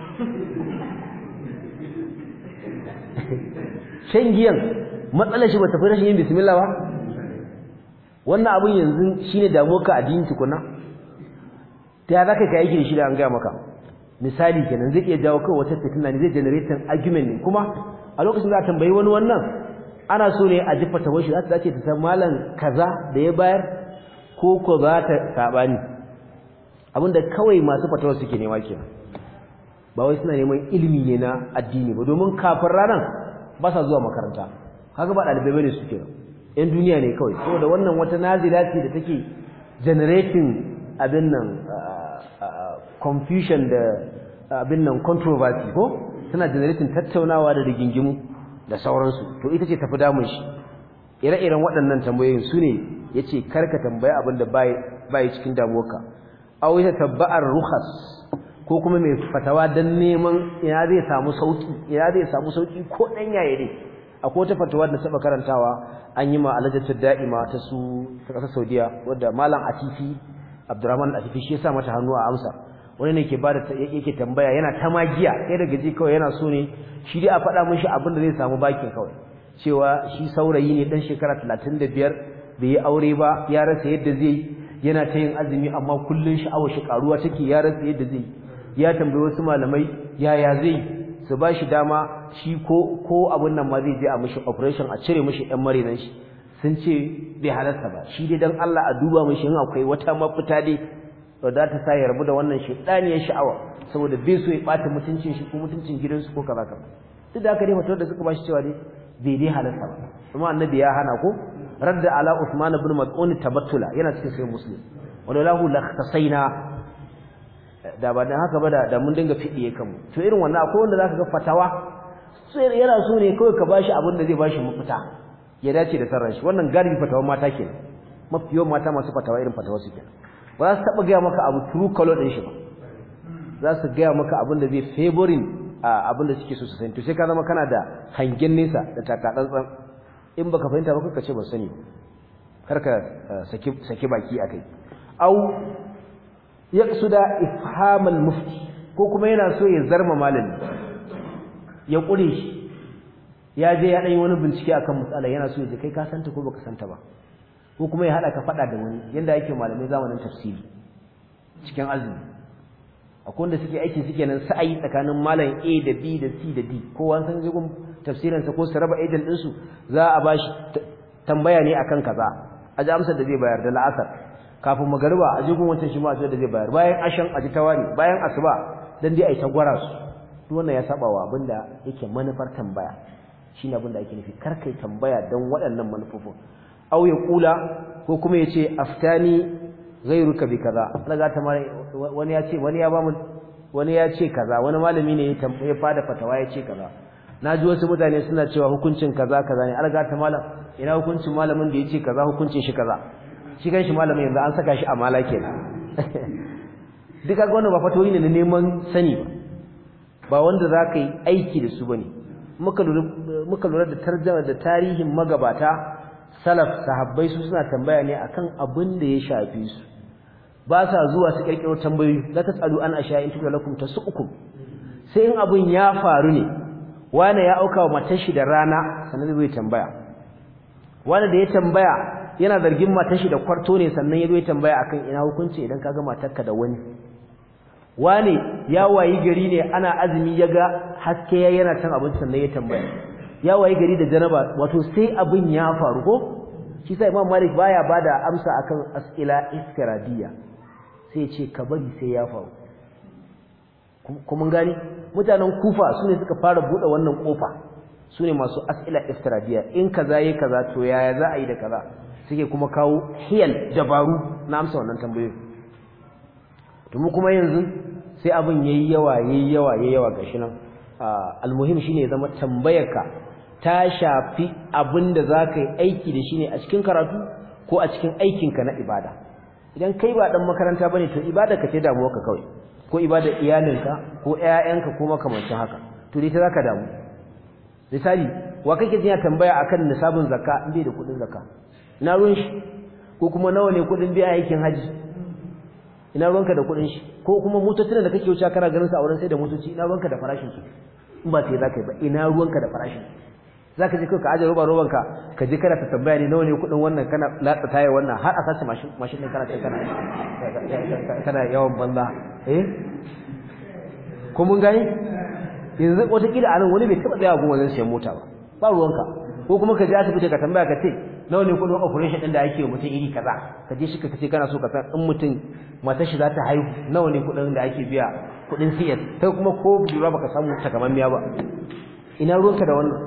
shan giyan matsalar shi ba tafi rashin yin bismillah ba wannan abin yanzu shine damuwar ka addini tukuna ta ya zaka kai yake da shi da an gaya maka misali kenan zai iya jawo kai wata fitina ne zai generate argument ne kuma a lokacin da tambayi wani wannan ana so ne a ji fatawar shi za ta dace ta san malam kaza da ya bayar ko ko za ta sabani abinda kawai masu fatawar suke nema kenan ba wai suna neman ilimi ne na addini ba domin kafin ranar ba sa zuwa makaranta kaga ba dalibai bane suke yan duniya ne kawai saboda wannan wata nazila ce da take generating abin nan confusion da abin nan controversy ko tana generating tattaunawa da rigingimu da sauransu to ita ce tafi damun shi ire-iren waɗannan tambayoyin su ne ya ce karka tambaya abin da bai cikin damuwarka aw ya tabba'ar rukhas ko kuma mai fatawa dan neman ina zai samu sauki ina zai samu sauki ko dan yaye ne akwai wata fatawa da saba karantawa an yi ma alajatu da'ima ta su ta kasar Saudiya wanda malam Atifi Abdurrahman Atifi shi ya sa mata hannu a amsa wani ne ke bada yake tambaya yana ta magiya sai daga ji kawai yana so ne shi dai a faɗa mishi abin da zai samu bakin kawai cewa shi saurayi ne dan shekara 35 bai yi aure ba ya rasa yadda zai yana ta yin azumi amma kullun sha'awar shi karuwa take ya rasa yadda zai ya tambayi wasu malamai yaya zai su ba shi dama shi ko ko abin nan ma zai je a mishi operation a cire mishi ɗan marinan shi sun ce bai halarta ba shi dai dan Allah a duba mishi in akwai wata mafita dai da za ta sa ya rabu da wannan shaidaniyar sha'awa saboda bai so ya bata mutuncin shi ko mutuncin gidansu ko kaza kaza duk da haka dai fatawar da suka bashi cewa dai bai dai halarta ba kuma annabi ya hana ko radda ala Uthman ibn Mas'ud tabattula yana cikin sahih Muslim wala lahu lakhtasaina da ba dan haka ba da mun dinga fidiye kanmu to irin wannan akwai wanda zaka ga fatawa sai yana so ne kawai ka bashi abin da zai bashi mafita ya dace da sarran shi wannan galibi fatawa mata kenan mafi yawan mata masu fatawa irin fatawa su kenan ba za su taɓa gaya maka abu true color ɗin shi ba za su gaya maka abin da zai favorin abin da suke so su sani to sai ka zama kana da hangen nesa da takatsantsan in baka fahimta ba kuka ce ba sani kar ka saki saki baki akai au yaqsuda ifhamal mufti ko kuma yana so ya zarma malami ya kure shi ya je ya dan yi wani bincike akan matsala yana so ya je kai ka santa ko baka santa ba ko kuma ya hada ka fada da wani yanda yake malamai zamanin tafsiri cikin azumi akwai wanda suke aikin suke nan sa'ayi tsakanin malam A da B da C da D kowa san je gun tafsirin sa ko su raba agent din su za a bashi tambaya ne akan kaza a ji amsar da zai bayar da la'asar kafin magariba a ji gun wancan shi ma da zai bayar bayan ashan a ji tawari bayan asuba dan dai ai ta gwara su duk wannan ya saba wa abinda yake manufar tambaya shine abinda ake nufi kar kai tambaya dan waɗannan manufofin aw ya kula ko kuma yace aftani ghayruka bi kaza daga ta wani ya ce wani ya ba mu wani ya ce kaza wani malami ne ya fada fatawa ya ce kaza naji wasu mutane suna cewa hukuncin kaza kaza ne alga ta malam ina hukuncin malamin da ya ce kaza hukuncin shi kaza shi kan shi malamin yanzu an saka shi a mala kenan duka ga wannan ba fatoyi ne na neman sani ba ba wanda za ka yi aiki da su bane muka lura muka lura da tarjama da tarihin magabata salaf sahabbai su suna tambaya ne akan abin da ya shafi su ba sa zuwa su kirkiro tambayoyi la tasalu an asha in tukla lakum tasukum sai in abin ya faru ne wani ya auka wa matar shi da rana sannan zai tambaya wani da ya tambaya yana zargin matar shi da kwarto ne sannan ya zo ya tambaya akan ina hukunci idan kaga matarka da wani wani ya wayi gari ne ana azumi ya ga haske ya yana cin abinci sannan ya tambaya ya wayi gari da janaba wato sai abin ya faru ko shi sai Imam Malik baya bada amsa akan as'ila istiradiya sai ce ka bari sai ya faru kuma gani mutanen Kufa sune suka fara bude wannan kofa sune masu as'ila istiradiya in kaza yayi kaza to yaya za a yi da kaza suke kuma kawo hiyal dabaru na amsa wannan tambayoyi to mu kuma yanzu sai abin yayi yawa yayi yawa yayi yawa gashi nan almuhim shine ya zama tambayarka ta shafi abinda zaka yi aiki da shi ne a cikin karatu ko a cikin aikinka na ibada idan kai ba dan makaranta bane to ibadarka ce damuwarka kawai ko ibadar iyalinka ko ƴaƴanka ko makamancin haka to dai ta zaka damu misali wa kake jin tambaya akan nisabin zakka in bai da kudin zakka ina ruwan shi ko kuma nawa ne kudin biya aikin haji ina ruwanka da kudin shi ko kuma motocin da kake wuce kana ganin su a wurin sai da motoci ina ruwanka da farashin su in ba sai zaka yi ba ina ruwanka da farashin zaka je kai ka aje roba roban ka ka je kana ta tambaya ne nawa ne kudin wannan kana latsa taya wannan har a sace mashin mashin din kana sai kana kana yawan banza eh ko mun gani yanzu wata kila anan wani bai taba tsaya gun wajen sayan mota ba ba ruwanka ko kuma ka je asibiti ka tambaya ka ce nawa ne kudin operation din da ake wa mutum iri kaza ka je shi ka ce kana so ka san in mutum matar shi za ta haihu nawa ne kudin da ake biya kudin CS kai kuma ko lura baka samu takamammiya ba ina ruwanka da wannan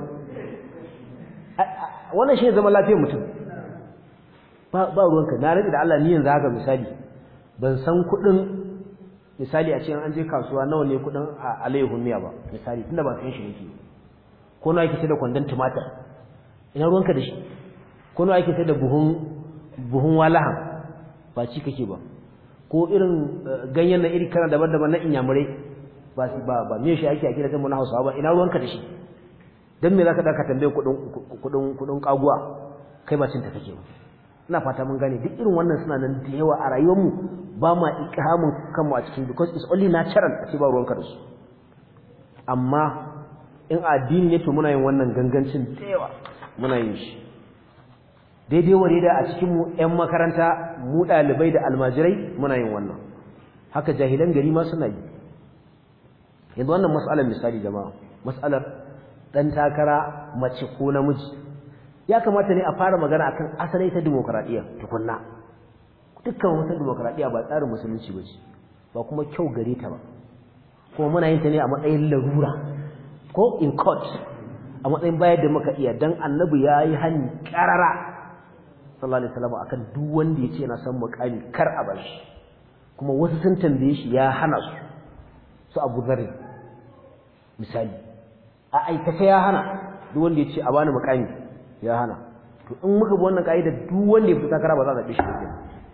wannan shi ne zaman lafiyar mutum ba ba ruwanka na rage da Allah ni yanzu haka misali ban san kudin misali a cikin an je kasuwa nawa ne kudin alayhu miya ba misali tunda ba san shi yake ko nawa yake sai da kwandon tumatir ina ruwanka da shi ko nawa yake sai da buhun buhun walahan ba ci kake ba ko irin ganyen na iri kana daban-daban na inyamurai ba ba ba me shi ake a gidajen mu na Hausawa ba ina ruwanka da shi dan me zaka daka tambaye kudin kudin kudin kaguwa kai ba cinta kake ba ina fata mun gane duk irin wannan suna nan da yawa a rayuwar mu ba ma ikhamun kanmu a cikin because it's only natural a ce ba ruwanka da su amma in addini ne to muna yin wannan gangancin da yawa muna yin shi daidai wa da a cikin mu ƴan makaranta mu ɗalibai da almajirai muna yin wannan haka jahilan gari ma suna yi yanzu wannan mas'alar misali jama'a mas'alar dan takara mace ko namiji ya kamata ne a fara magana akan asalai ta demokradiya tukunna dukkan wata demokradiya ba tsarin musulunci bace ba kuma kyau gare ta ba kuma muna yin ta ne a matsayin larura ko in court a matsayin bayar da muka iya dan annabi yayi hani karara sallallahu alaihi wasallam akan duk wanda yace yana son mukami kar a bar shi kuma wasu sun tambaye shi ya hana su su Abu Dharr misali a aikata ya hana duk wanda yace a bani mukami ya hana to in muka bi wannan kaida duk wanda ya fita kara ba za a zabe shi ba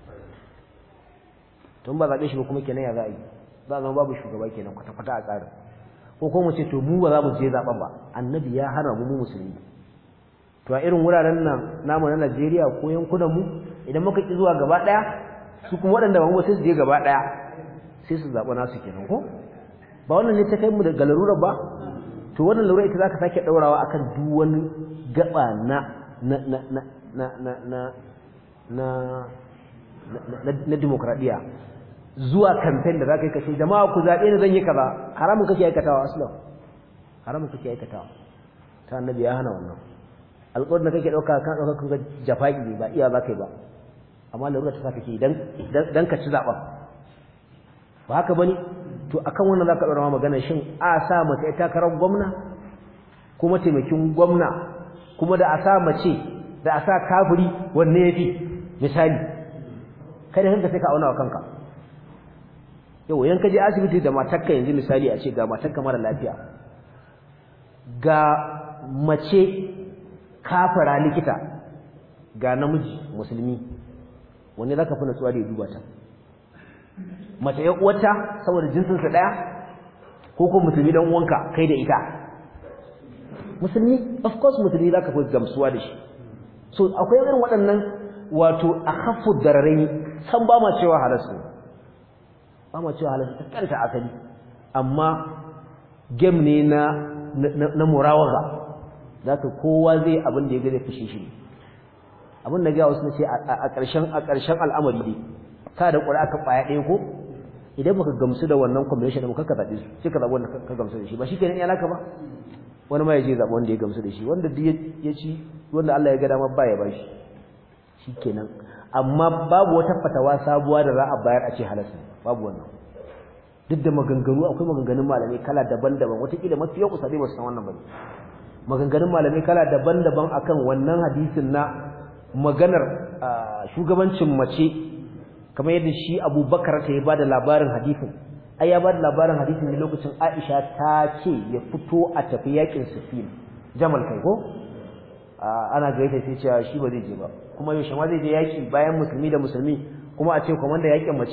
to ba zabe shi ba kuma kenan ya za a yi za a zama babu shugaba kenan kwata kwata a tsarin ko ko mu ce to mu ba za mu je zaben ba annabi ya hana mu mu musulmi to a irin wuraren nan namu na Najeriya ko yankunan mu idan muka ki zuwa gaba daya su kuma waɗanda ba mu sai su je gaba daya sai su zaɓa nasu kenan ko ba wannan ne ta kai mu da galarura ba to wannan lura ita zaka sake daurawa akan duk wani gaba na na na na na na na na na demokradiya zuwa campaign da zaka yi kace jama'a ku zabe ni zan yi kaza haramun kake aikatawa aslan haramun kake aikatawa ta annabi ya hana wannan alƙawarin da kake ɗauka kan ɗauka kun ga jafa'i ne ba iya za ka yi ba amma larura ta sa kake idan dan ka ci zaɓen ba haka bane to akan wannan za ka ɗora ma magana shin a sa mace ita takarar gwamna kuma taimakin gwamna kuma da a sa mace da a sa kafiri wanne ya fi misali kada kanka sai ka auna wa kanka yau yan ka je asibiti da matarka yanzu misali a ce ga matarka mara lafiya ga mace kafara likita ga namiji musulmi wanne zaka fi natsuwa da ya duba ta mace ya uwarta saboda jinsin sa daya ko ko musulmi dan uwanka kai da ita musulmi of course musulmi zaka fi gamsuwa da shi so akwai irin waɗannan wato akhaffu dararai san ba ma cewa halasu ba ma cewa halasu ta kanta asali amma game ne na na murawaga zaka kowa zai abin da ya ga zai fushe shi abin da ga wasu ne ce a ƙarshen a ƙarshen al'amari dai ka da ƙura ka baya ɗaya ko idan baka gamsu da wannan combination da muka ka zaɓe su sai ka zaɓi wanda ka gamsu da shi ba shi kenan iyalaka ba wani ma ya je zaɓi wanda ya gamsu da shi wanda duk ya ci wanda Allah ya ga dama ba ya ba shi shi kenan amma babu wata fatawa sabuwa da za a bayar a ce halasta babu wannan duk da maganganu akwai maganganun malamai kala daban-daban wataƙila mafi yau kusa dai ba su san wannan ba maganganun malamai kala daban-daban akan wannan hadisin na maganar shugabancin mace kamar yadda shi Abubakar ta ya bada labarin hadisin ai ya bada labarin hadisin ne lokacin Aisha ta ce ya fito a tafi yakin Sufin Jamal kai ko ana gaita sai cewa shi ba zai je ba kuma yaushe ma zai je yaki bayan musulmi da musulmi kuma a ce komanda yakin mace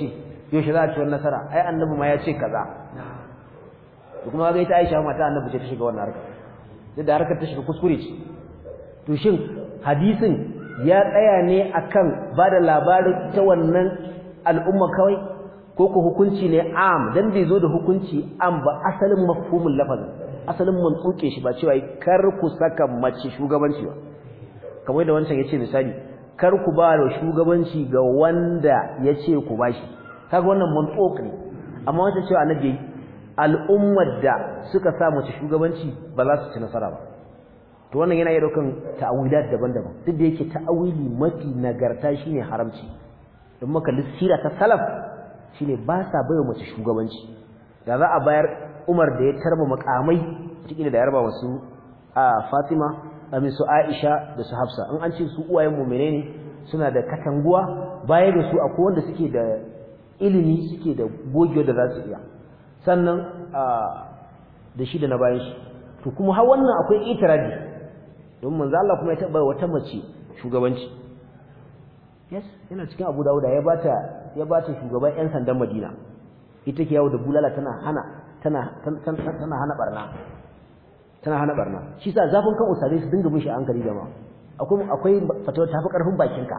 yaushe za a ci wannan nasara ai annabi ma ya ce kaza kuma ga ita Aisha mata annabi ce ta shiga wannan harkar duk da harkar ta shiga kuskure ce to shin hadisin ya tsaya ne akan bada labarin ta wannan al'umma kawai ko ko hukunci ne am dan bai zo da hukunci am ba asalin mafhumul lafazin asalin mun tsuke shi ba cewa kar ku saka mace shugabanci ba kamar da wancan yace misali kar ku ba da shugabanci ga wanda yace ku bashi kaga wannan mun ne amma wata cewa annabi al'ummar da suka sa mace shugabanci ba za su ci nasara ba to wannan yana iya daukan ta'awilat daban-daban duk da yake ta'awili mafi nagarta shine haramci don maka lissira ta salaf shine ba sa baiwa mace shugabanci da za a bayar Umar da ya tarba makamai cikin da ya raba wasu a Fatima amin su Aisha da su Hafsa in an ce su uwayen mu'mine ne suna da katanguwa baya da su akwai wanda suke da ilimi suke da gogewa da za su iya sannan da shi da na bayan shi to kuma har wannan akwai itiradi don manzo Allah kuma ya taba wata mace shugabanci yes yana cikin Abu Dawud ya bata ya bata shugaban ƴan sandan Madina ita ke yawo da bulala tana hana tana tana hana barna tana hana barna shi sa zafin kan usare su dinga mishi hankali jama'a akwai akwai fatawa tafi karfin bakinka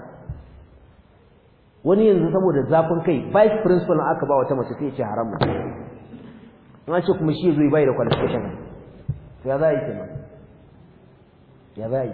wani yanzu saboda zafin kai vice principal aka ba wata mace sai ya ce haram an ce kuma shi zai bai da qualification to ya za yi kenan ya za yi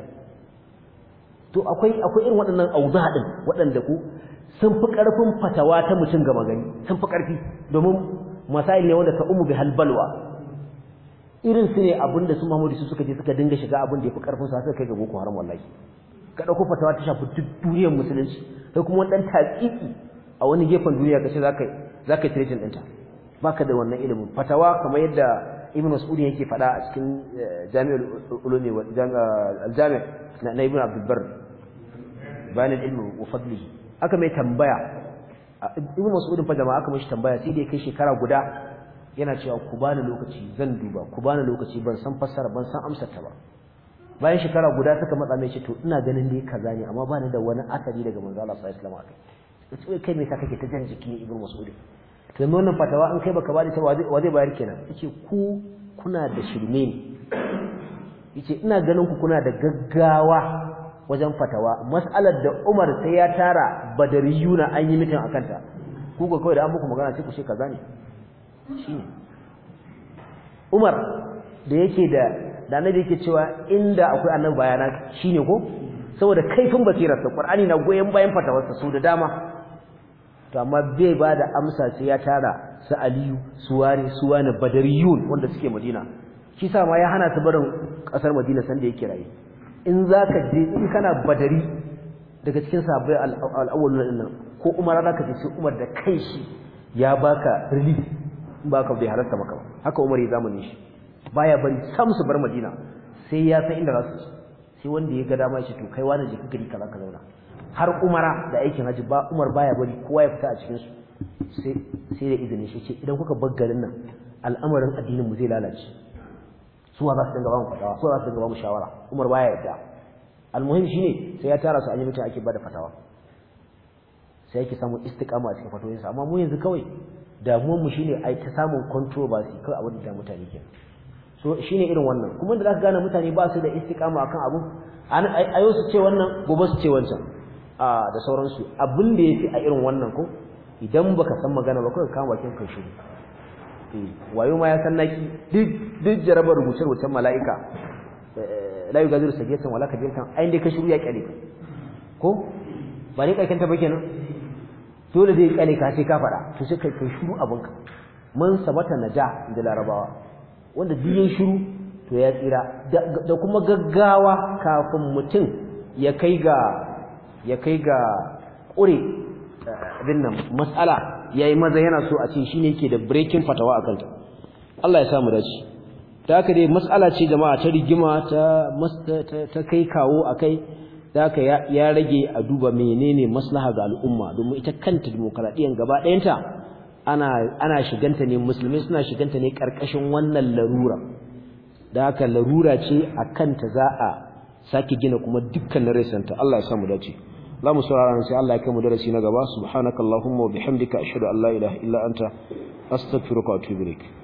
to akwai akwai irin waɗannan auza din waɗanda ku sun fi ƙarfin fatawa ta mutum gama gani sun fi ƙarfi domin masail ne wanda ka umu bi halbalwa irin su ne abin da su Muhammadu su suka je suka dinga shiga abin da ya fi ƙarfin su suka kai ga boko haram wallahi ka ɗauko fatawa ta shafi duk duniyar musulunci kai kuma wani ɗan taƙiƙi a wani gefen duniya ka ce za ka za ka yi ɗinta baka da wannan ilimin fatawa kamar yadda ibn mas'ud yake faɗa a cikin jami'ul ulumi wa al-jami' na ibn abdul barr bayan ilmi wa fadlihi aka mai tambaya ibn mas'ud fa jama'a aka mishi tambaya sai dai kai shekara guda yana cewa ku bani lokaci zan duba ku bani lokaci ban san fassara ban san amsar ta ba bayan shekara guda suka matsa mai ce to ina ganin dai kaza ne amma bani da wani asali daga manzo Allah sallallahu alaihi wasallam akai kai me ka kake ta jan jiki ibn mas'ud to yanzu wannan fatawa in kai baka bada ta wa zai bayar kenan yace ku kuna da shirme ne yace ina ganin ku kuna da gaggawa wajen fatawa mas'alar da Umar sai ya tara badariyuna an yi mitin akan ta ku ga kawai da an muku magana sai ku ce kaza ne shine Umar da yake da da annabi yake cewa inda akwai annabi bayana shine ko saboda kaifin basirarsa Qur'ani na goyen bayan fatawarsa su da dama to amma bai ba da amsa sai ya tara su aliyu su ware su wani badariyun wanda suke madina shi sa ma ya hana su barin kasar madina sanda yake raye in zaka je in kana badari daga cikin sahabbai al-awwalun nan ko umar zaka je sai umar da kai shi ya baka relief in baka bai halarta maka ba haka umar ya zamani shi baya bari sam su bar madina sai ya san inda za su sai wanda ya ga dama ya ce to kai wani je ka gari kaza ka zauna har umara da aikin haji ba umar baya bari kowa ya fita a cikin su sai sai da izinin shi ce idan kuka bar garin nan al'amarin addinin mu zai lalace su za su dinga ba mu fatawa su za su dinga ba mu shawara umar baya yadda almuhim shine sai ya tara su an yi mutum ake bada fatawa sai yake samun istiqama a cikin fatoyinsa amma mu yanzu kawai damuwar mu shine ai ta samun controversy kawai abin da mutane ke so shine irin wannan kuma da zaka gane mutane ba su da istiqama akan abu an ayo su ce wannan gobe su ce wancan da sauransu abin da yafi a irin wannan ko idan baka san magana ba kawai kama bakin kai shiru eh wayo ma ya san naki duk duk jarabar rubuce rubucen mala'ika la yugadiru sagatan wala kabiratan ai dai ka shiru ya kyale ka ko ba ne kakin ta ba kenan dole zai kyale ka sai ka fada to sai kai kai shiru abinka man sabata naja da larabawa wanda duk yin shiru to ya tsira da kuma gaggawa kafin mutum ya kai ga ya kai ga ƙure abin nan mas'ala yayi maza yana so a ce shine yake da breaking fatawa akan ta Allah ya samu dace ta haka dai mas'ala ce jama'a ta rigima ta ta kai kawo akai da haka ya rage a duba menene maslaha ga al'umma domin ita kanta demokradiyyar gaba ɗayanta ana ana shiganta ne musulmai suna shiganta ne karkashin wannan larura da haka larura ce a kanta za a sake gina kuma dukkan rasanta Allah ya samu dace za mu saurara sai Allah ya kai mu darasi na gaba subhanakallahumma wa bihamdika ashhadu an la ilaha illa anta astaghfiruka wa atubu ilaik